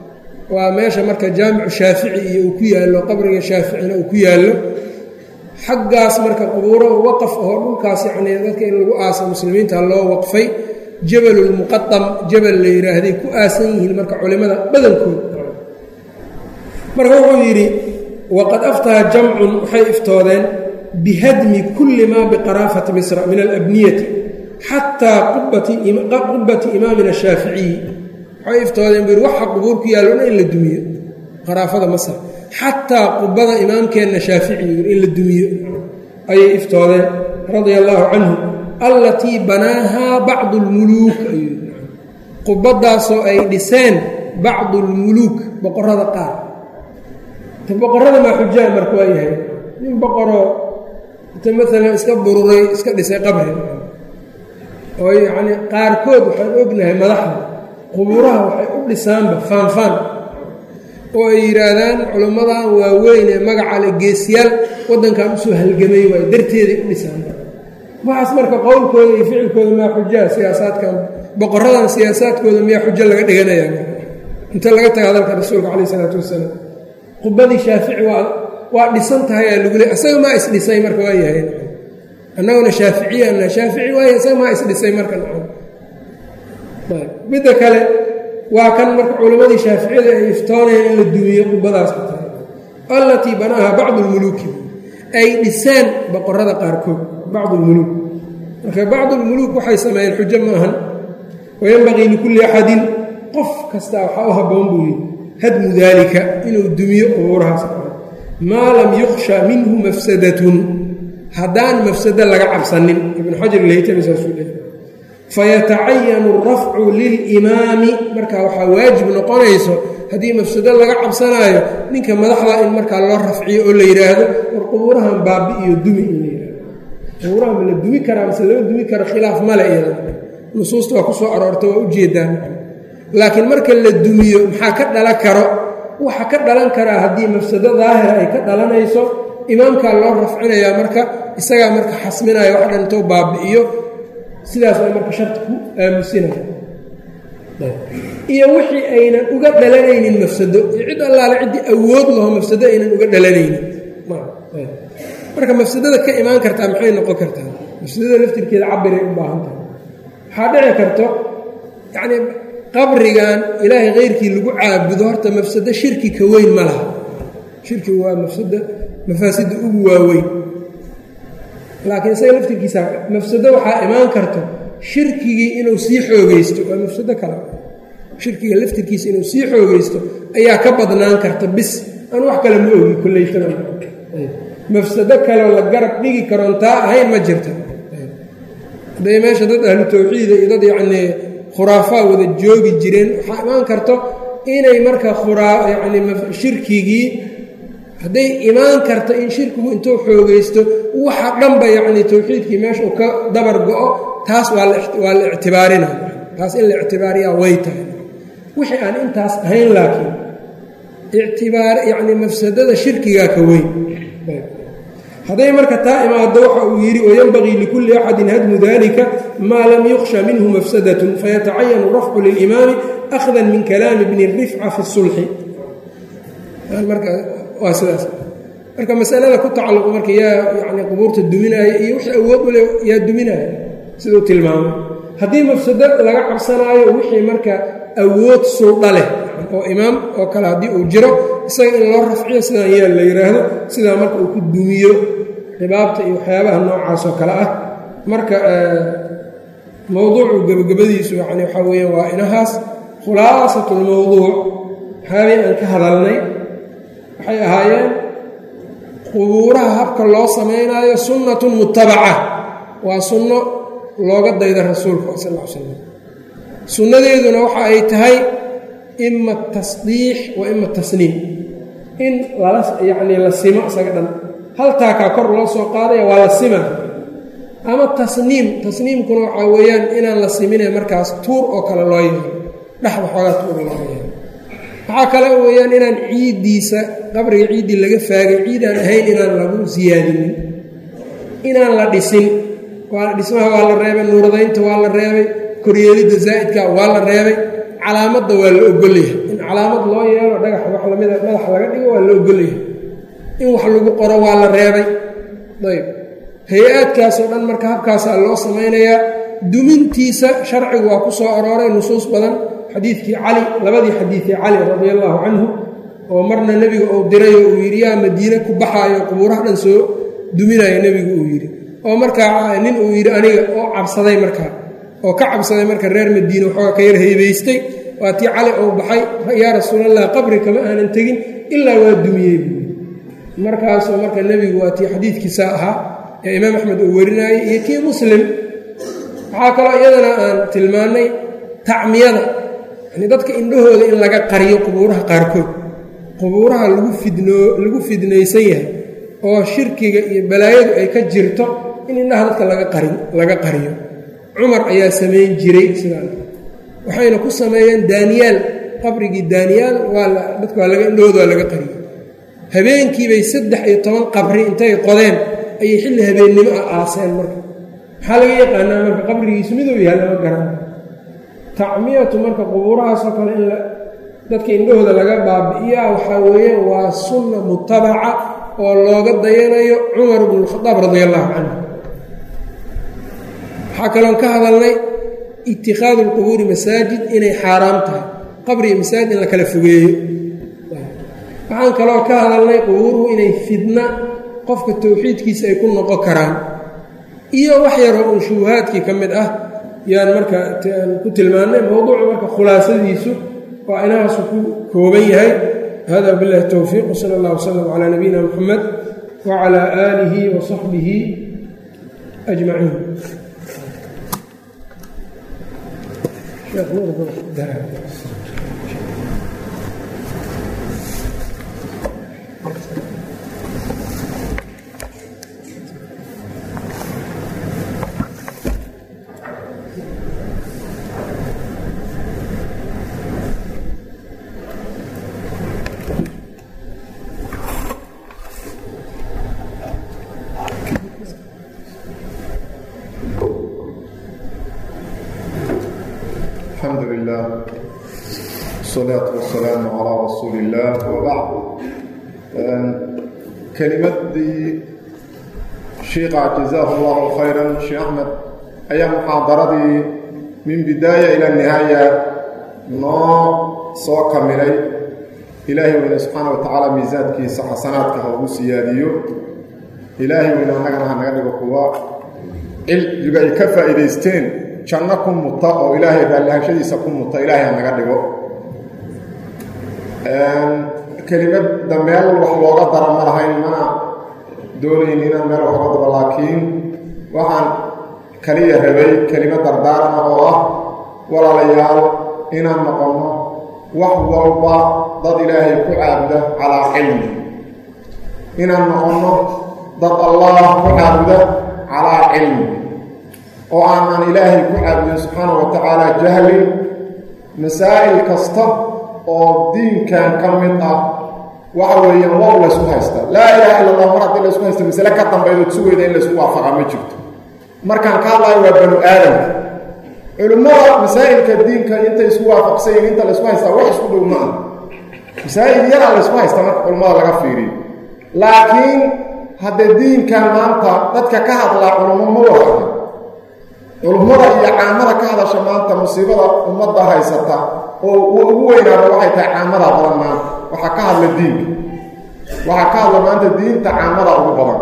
waa meesha marka jaamicu shaafici iyo uu ku yaallo qabriga shaaficina uu ku yaallo xaggaas marka qubuuro waqaf oo dhulkaas yacnii dadka in lagu aasa muslimiinta loo waqfay jabalulmuqadam jabal la yidhaahday ku aasan yihiin marka culimmada badankood marka wuxuu yidhi waqad aftaha jamcun waxay iftoodeen bihadmi kulli maa biqaraafati misra min alabniyati xataa qubbati imaamina shaaficiyi waxay iftoodeen buu yidhi waxa qubuur ku yaallo dhan in la dumiyo qaraafada masr xataa qubada imaamkeenna shaafici in la dumiyo ayay iftoodeen radia allaahu canhu allatii banaahaa bacdu lmuluuk ayuu qubadaasoo ay dhiseen bacdu lmuluuk boqorada qaar boqorada maa xujaa marka waa yahay nin boqoroo inta maalan iska bururay iska dhisay qabri oo yacnii qaarkood waxaan ognahay madaxda qubuuraha waxay u dhisaanba faanfaan oo ay yidhaahdaan culimmadan waaweyn ee magaca le geesiyaal waddankan usoo halgamay waay darteeday u dhisaan waxaas marka qowlkooda iyo ficilkooda maa xujaa siyaasaadkan boqoradan siyaasaadkooda miyaa xujo laga dhiganaya inta laga taga hadalka rasuulka caleyh isalaatu wasalaam qubadii shaafici waa waa dhisan tahay aa lagu leey isaga maa isdhisay marka waa yahay annaguna shaaficiyana shaafici waaya isaga maa isdhisay marka midda kale waa kan marka culimmadii shaaficiyada ay iftoonayeen in la dumiyo qubadaas ku tahay allatii banaaha bacdu lmuluuki ay dhiseen boqorada qaarkood bacdu lmuluuk marka bacdu lmuluuk waxay sameeyeen xujo maahan wayanbagii likulli axadin qof kasta waxaa u habboon buu yidhi hadmu daalika inuu dumiyo qubuurahaas maa lam yukhsha minhu mafsadatun haddaan mafsado laga cabsanin ibnu xajar leytami saasuu leey fayatacayanu alrafcu lilimaami marka waxaa waajib noqonayso haddii mafsado laga cabsanaayo ninka madaxda in markaa loo rafciyo oo la yidhaahdo war qubuurahan baabi iyo dumi in la yidhahdo qubuurahan ma la dumi karaa mase lama dumi karo khilaaf male iyada nusuusta waa ku soo aroorta waa ujeedaan laakiin marka la dumiyo maxaa ka dhalan karo waxa ka dhalan karaa haddii mafsado daahira ay ka dhalanayso imaamkaa loo rafcinayaa marka isagaa marka xasminaya wax dhan intoo baabi'iyo sidaas ay marka sharti ku aamusinaya iyo wixii aynan uga dhalanaynin mafsado iyo cid allaale ciddii awood laho mafsado aynan uga dhalanaynin marka mafsadada ka imaan kartaa maxay noqon kartaa mafsadada laftirkeeda cabiray u baahan tahay waxaa dhici karto yacnii qabrigan ilaahay keyrkii lagu caabudo horta mafsado shirki ka weyn ma laha shirki waa mafsado mafaasidda ugu waaweyn laakiin isaga laftirkiisa mafsado waxaa imaan karto shirkigii inuu sii xoogeysto waa mafsado kale shirkiga laftirkiisa inuu sii xoogeysto ayaa ka badnaan karta bis aan wax kale ma ogi koleytana mafsado kaleo la garab dhigi karoon taa ahayn ma jirta hadday meesha dad ahlu tawxiida iyo dad yacnii khuraafaa wada joogi jireen waxaa imaan karto inay marka khuraa yacni shirkigii hadday imaan karto in shirkigu intuu xoogeysto waxa dhanba yacni tawxiidkii meesha uu ka dabar go-o taas waa waa la ictibaarina taas in la ictibaariyaa way tahay wixii aan intaas ahayn laakiin ictibaar yacni mafsadada shirkigaa ka weyn hadday marka taa imaado waxa uu yidhi wayanbagii likulli axadin hadmu dalika maa lam yukhsha minhu mafsadatun fayatacayanu rafcu lilimaami akhdan min kalaami bni rifca fi sulxi waa sidaas marka masalada ku tacalluqo marka yaa yani qubuurta duminaaya iyo wixii awood u leh yaa duminaaya siduu tilmaamay haddii mafsado laga cabsanaayo wixii marka awood suldha leh oo imaam oo kale haddii uu jiro isaga in loo rafciyo sidaan yeel la yidhaahdo sidaa marka uu ku dumiyo xibaabta iyo waxyaabaha noocaas oo kale ah marka mowduucu gebagabadiisu yani waxaa weeyaan waa inahaas khulaasatulmowduuc waxyaabay aan ka hadalnay waxay ahaayeen qubuuraha habka loo samaynaayo sunnatun mutabaca waa sunno looga dayda rasuulka sal l slam sunnadeeduna waxa ay tahay ima tasdiix wa ima tasniim in lala yacnii la simo isaga dhan haltaakaa kor loo soo qaadaya waa la sima ama tasniim tasniimkuna waxaa weeyaan inaan la simine markaas tuur oo kale loo yeelo dhexda xoogaa tuur loo yeelo waxaa kale weeyaan inaan ciiddiisa qabriga ciiddii laga faagay ciidaan ahayn inaan lagu siyaadinin inaan la dhisin waa dhismaha waa la reebay nuuradaynta waa la reebay koryeelidda zaa'idka waa la reebay calaamadda waa la ogolyahay in calaamad loo yeelo dhagax wax lamida madaxa laga dhigo waa la ogolyahay in wax lagu qoro waa la reebay ayb hay-aadkaasoo dhan marka habkaasaa loo samaynayaa dumintiisa sharcigu waa ku soo arooray nusuus badan xadiidkii cali labadii xadiidii cali radia allaahu canhu oo marna nebiga uu dirayo uu yidhi yaa madiine ku baxaayo qubuuraha dhan soo duminayo nebigu uu yidhi oo markaa nin uu yidhi aniga oo cabsaday markaa oo ka cabsaday marka reer madiine waxooga ka yar haybaystay waa tii cali uu baxay yaa rasuulallah qabri kama aanan tegin ilaa waa dumiyey buui markaasoo marka nebigu waa tii xadiidkiisa ahaa ee imaam axmed uu warinaayey iyo kii muslim waxaa kaloo iyadana aan tilmaannay tacmiyada yani dadka indhahooda in laga qariyo qubuuraha qaarkood qubuuraha lagu fidnoo lagu fidnaysan yahay oo shirkiga iyo balaayadu ay ka jirto in indhaha dadka laga qari laga qariyo cumar ayaa samayn jiray sidaan waxayna ku sameeyeen daaniyaal qabrigii daaniyaal waa dadka waa laga indhahooda waa laga qariyo habeenkiibay saddex iyo toban qabri intay qodeen ayay xilli habeennimo ah aaseen marka maxaa laga yaqaanaa marka qabrigiisu miduu yahay lama garan tacmiyatu marka qubuurahaasoo kale in dadka indhahooda laga baabi'iyaa waxaa weeye waa sunna mutabaca oo looga dayanayo cumar bnu lkhadaab radi allahu canhu waxaa kaloon ka hadalnay itikhaadu lqubuuri masaajid inay xaaraam tahay qabri iyo masaajid in la kala fogeeyo waxaan kaloo ka hadalnay qubuuruhu inay fidna qofka towxiidkiisa ay ku noqon karaan iyo wax yaroo uun shubuhaadkii ka mid ah yaan marka ku tilmaannay mowduucu marka khulaasadiisu waa inahaasu ku kooban yahay hada biاllahi towfiiq wsala اllah wslm calaa nabiyina muxamed wacalaa aalihi wa saxbihi ajmaciin الحمد لله والصلاة والسلام على رسول الله وبعد كلمتي شيخ جزاه الله خيرا شيخ أحمد أيام محاضرتي من بداية إلى النهاية نو سو كاملي إلهي وإن سبحانه وتعالى ميزاتك حسناتك هو سياديو إلهي وإن أننا هنغني بقوة يبقى كفا إليستين janno ku muta oo ilaahay baallahashadiisa ku muta ilaahay ha naga dhigo kelimadda meel wax looga dara ma lahayn mana doonayn inaan meel wax oga daro laakiin waxaan kaliya rabay kelimad dardaarana oo ah walaalayaal inaan noqonno wax walba dad ilaahay ku caabuda calaa cilmi inaan noqonno dad allah ku caabuda calaa cilmi oo aanan ilaahay ku caabudin subxaana wa tacaala jahlin masaa'il kasta oo diinkan ka mid ah waxa weeyaan waa u laysku haysta laa ilaaha illa allah mar haddii laysku haysta masale ka dambaydood sugayda in laysku waafaqa ma jirto markaan ka hadlayo waa banu aadamka culimmada masaa'ilka diinka intay isku waafaqsayin inta laysku haystaa wax isku dhow ma ah masaa'il yaraa laysku haysta marka culimmada laga fiiriyo laakiin haddee diinkan maanta dadka ka hadlaa culummo ma wada culummada iyo caamada ka hadasha maanta musiibada ummadda haysata oo ugu weynaada waxay tahay caamada badan maanta waxaa ka hadla diinka waxaa ka hadla maanta diinta caamada ugu badan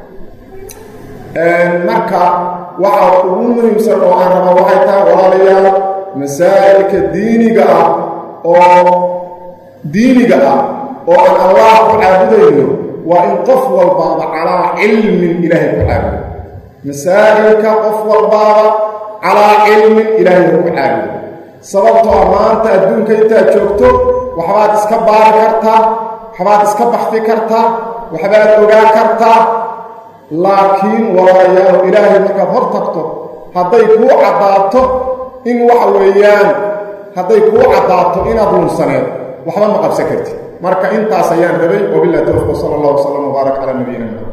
marka waxa ugu muhiimsan oo aan raba waxay tahay walaalayaal masaa'ilka diiniga ah oo diiniga ah oo aan allah ku caabudayno waa in qof walbaaba calaa cilmin ilaahay ku caabudo masaa'ilka qof walbaaba calaa cilmin ilaahay ku caabudo sababtoo a maanta adduunka intaad joogto waxbaad iska baari kartaa waxbaad iska baxfi kartaa waxbaad ogaan kartaa laakiin walaalayaal ilaahay markaad hor tagto hadday kuu caddaato in waxa weeyaan hadday kuu caddaato inaad lunsaneed waxba ma qabsan kartid marka intaas ayaan rabay wabilah towfiq sala allah wasalam wbaarak calaa nabiyina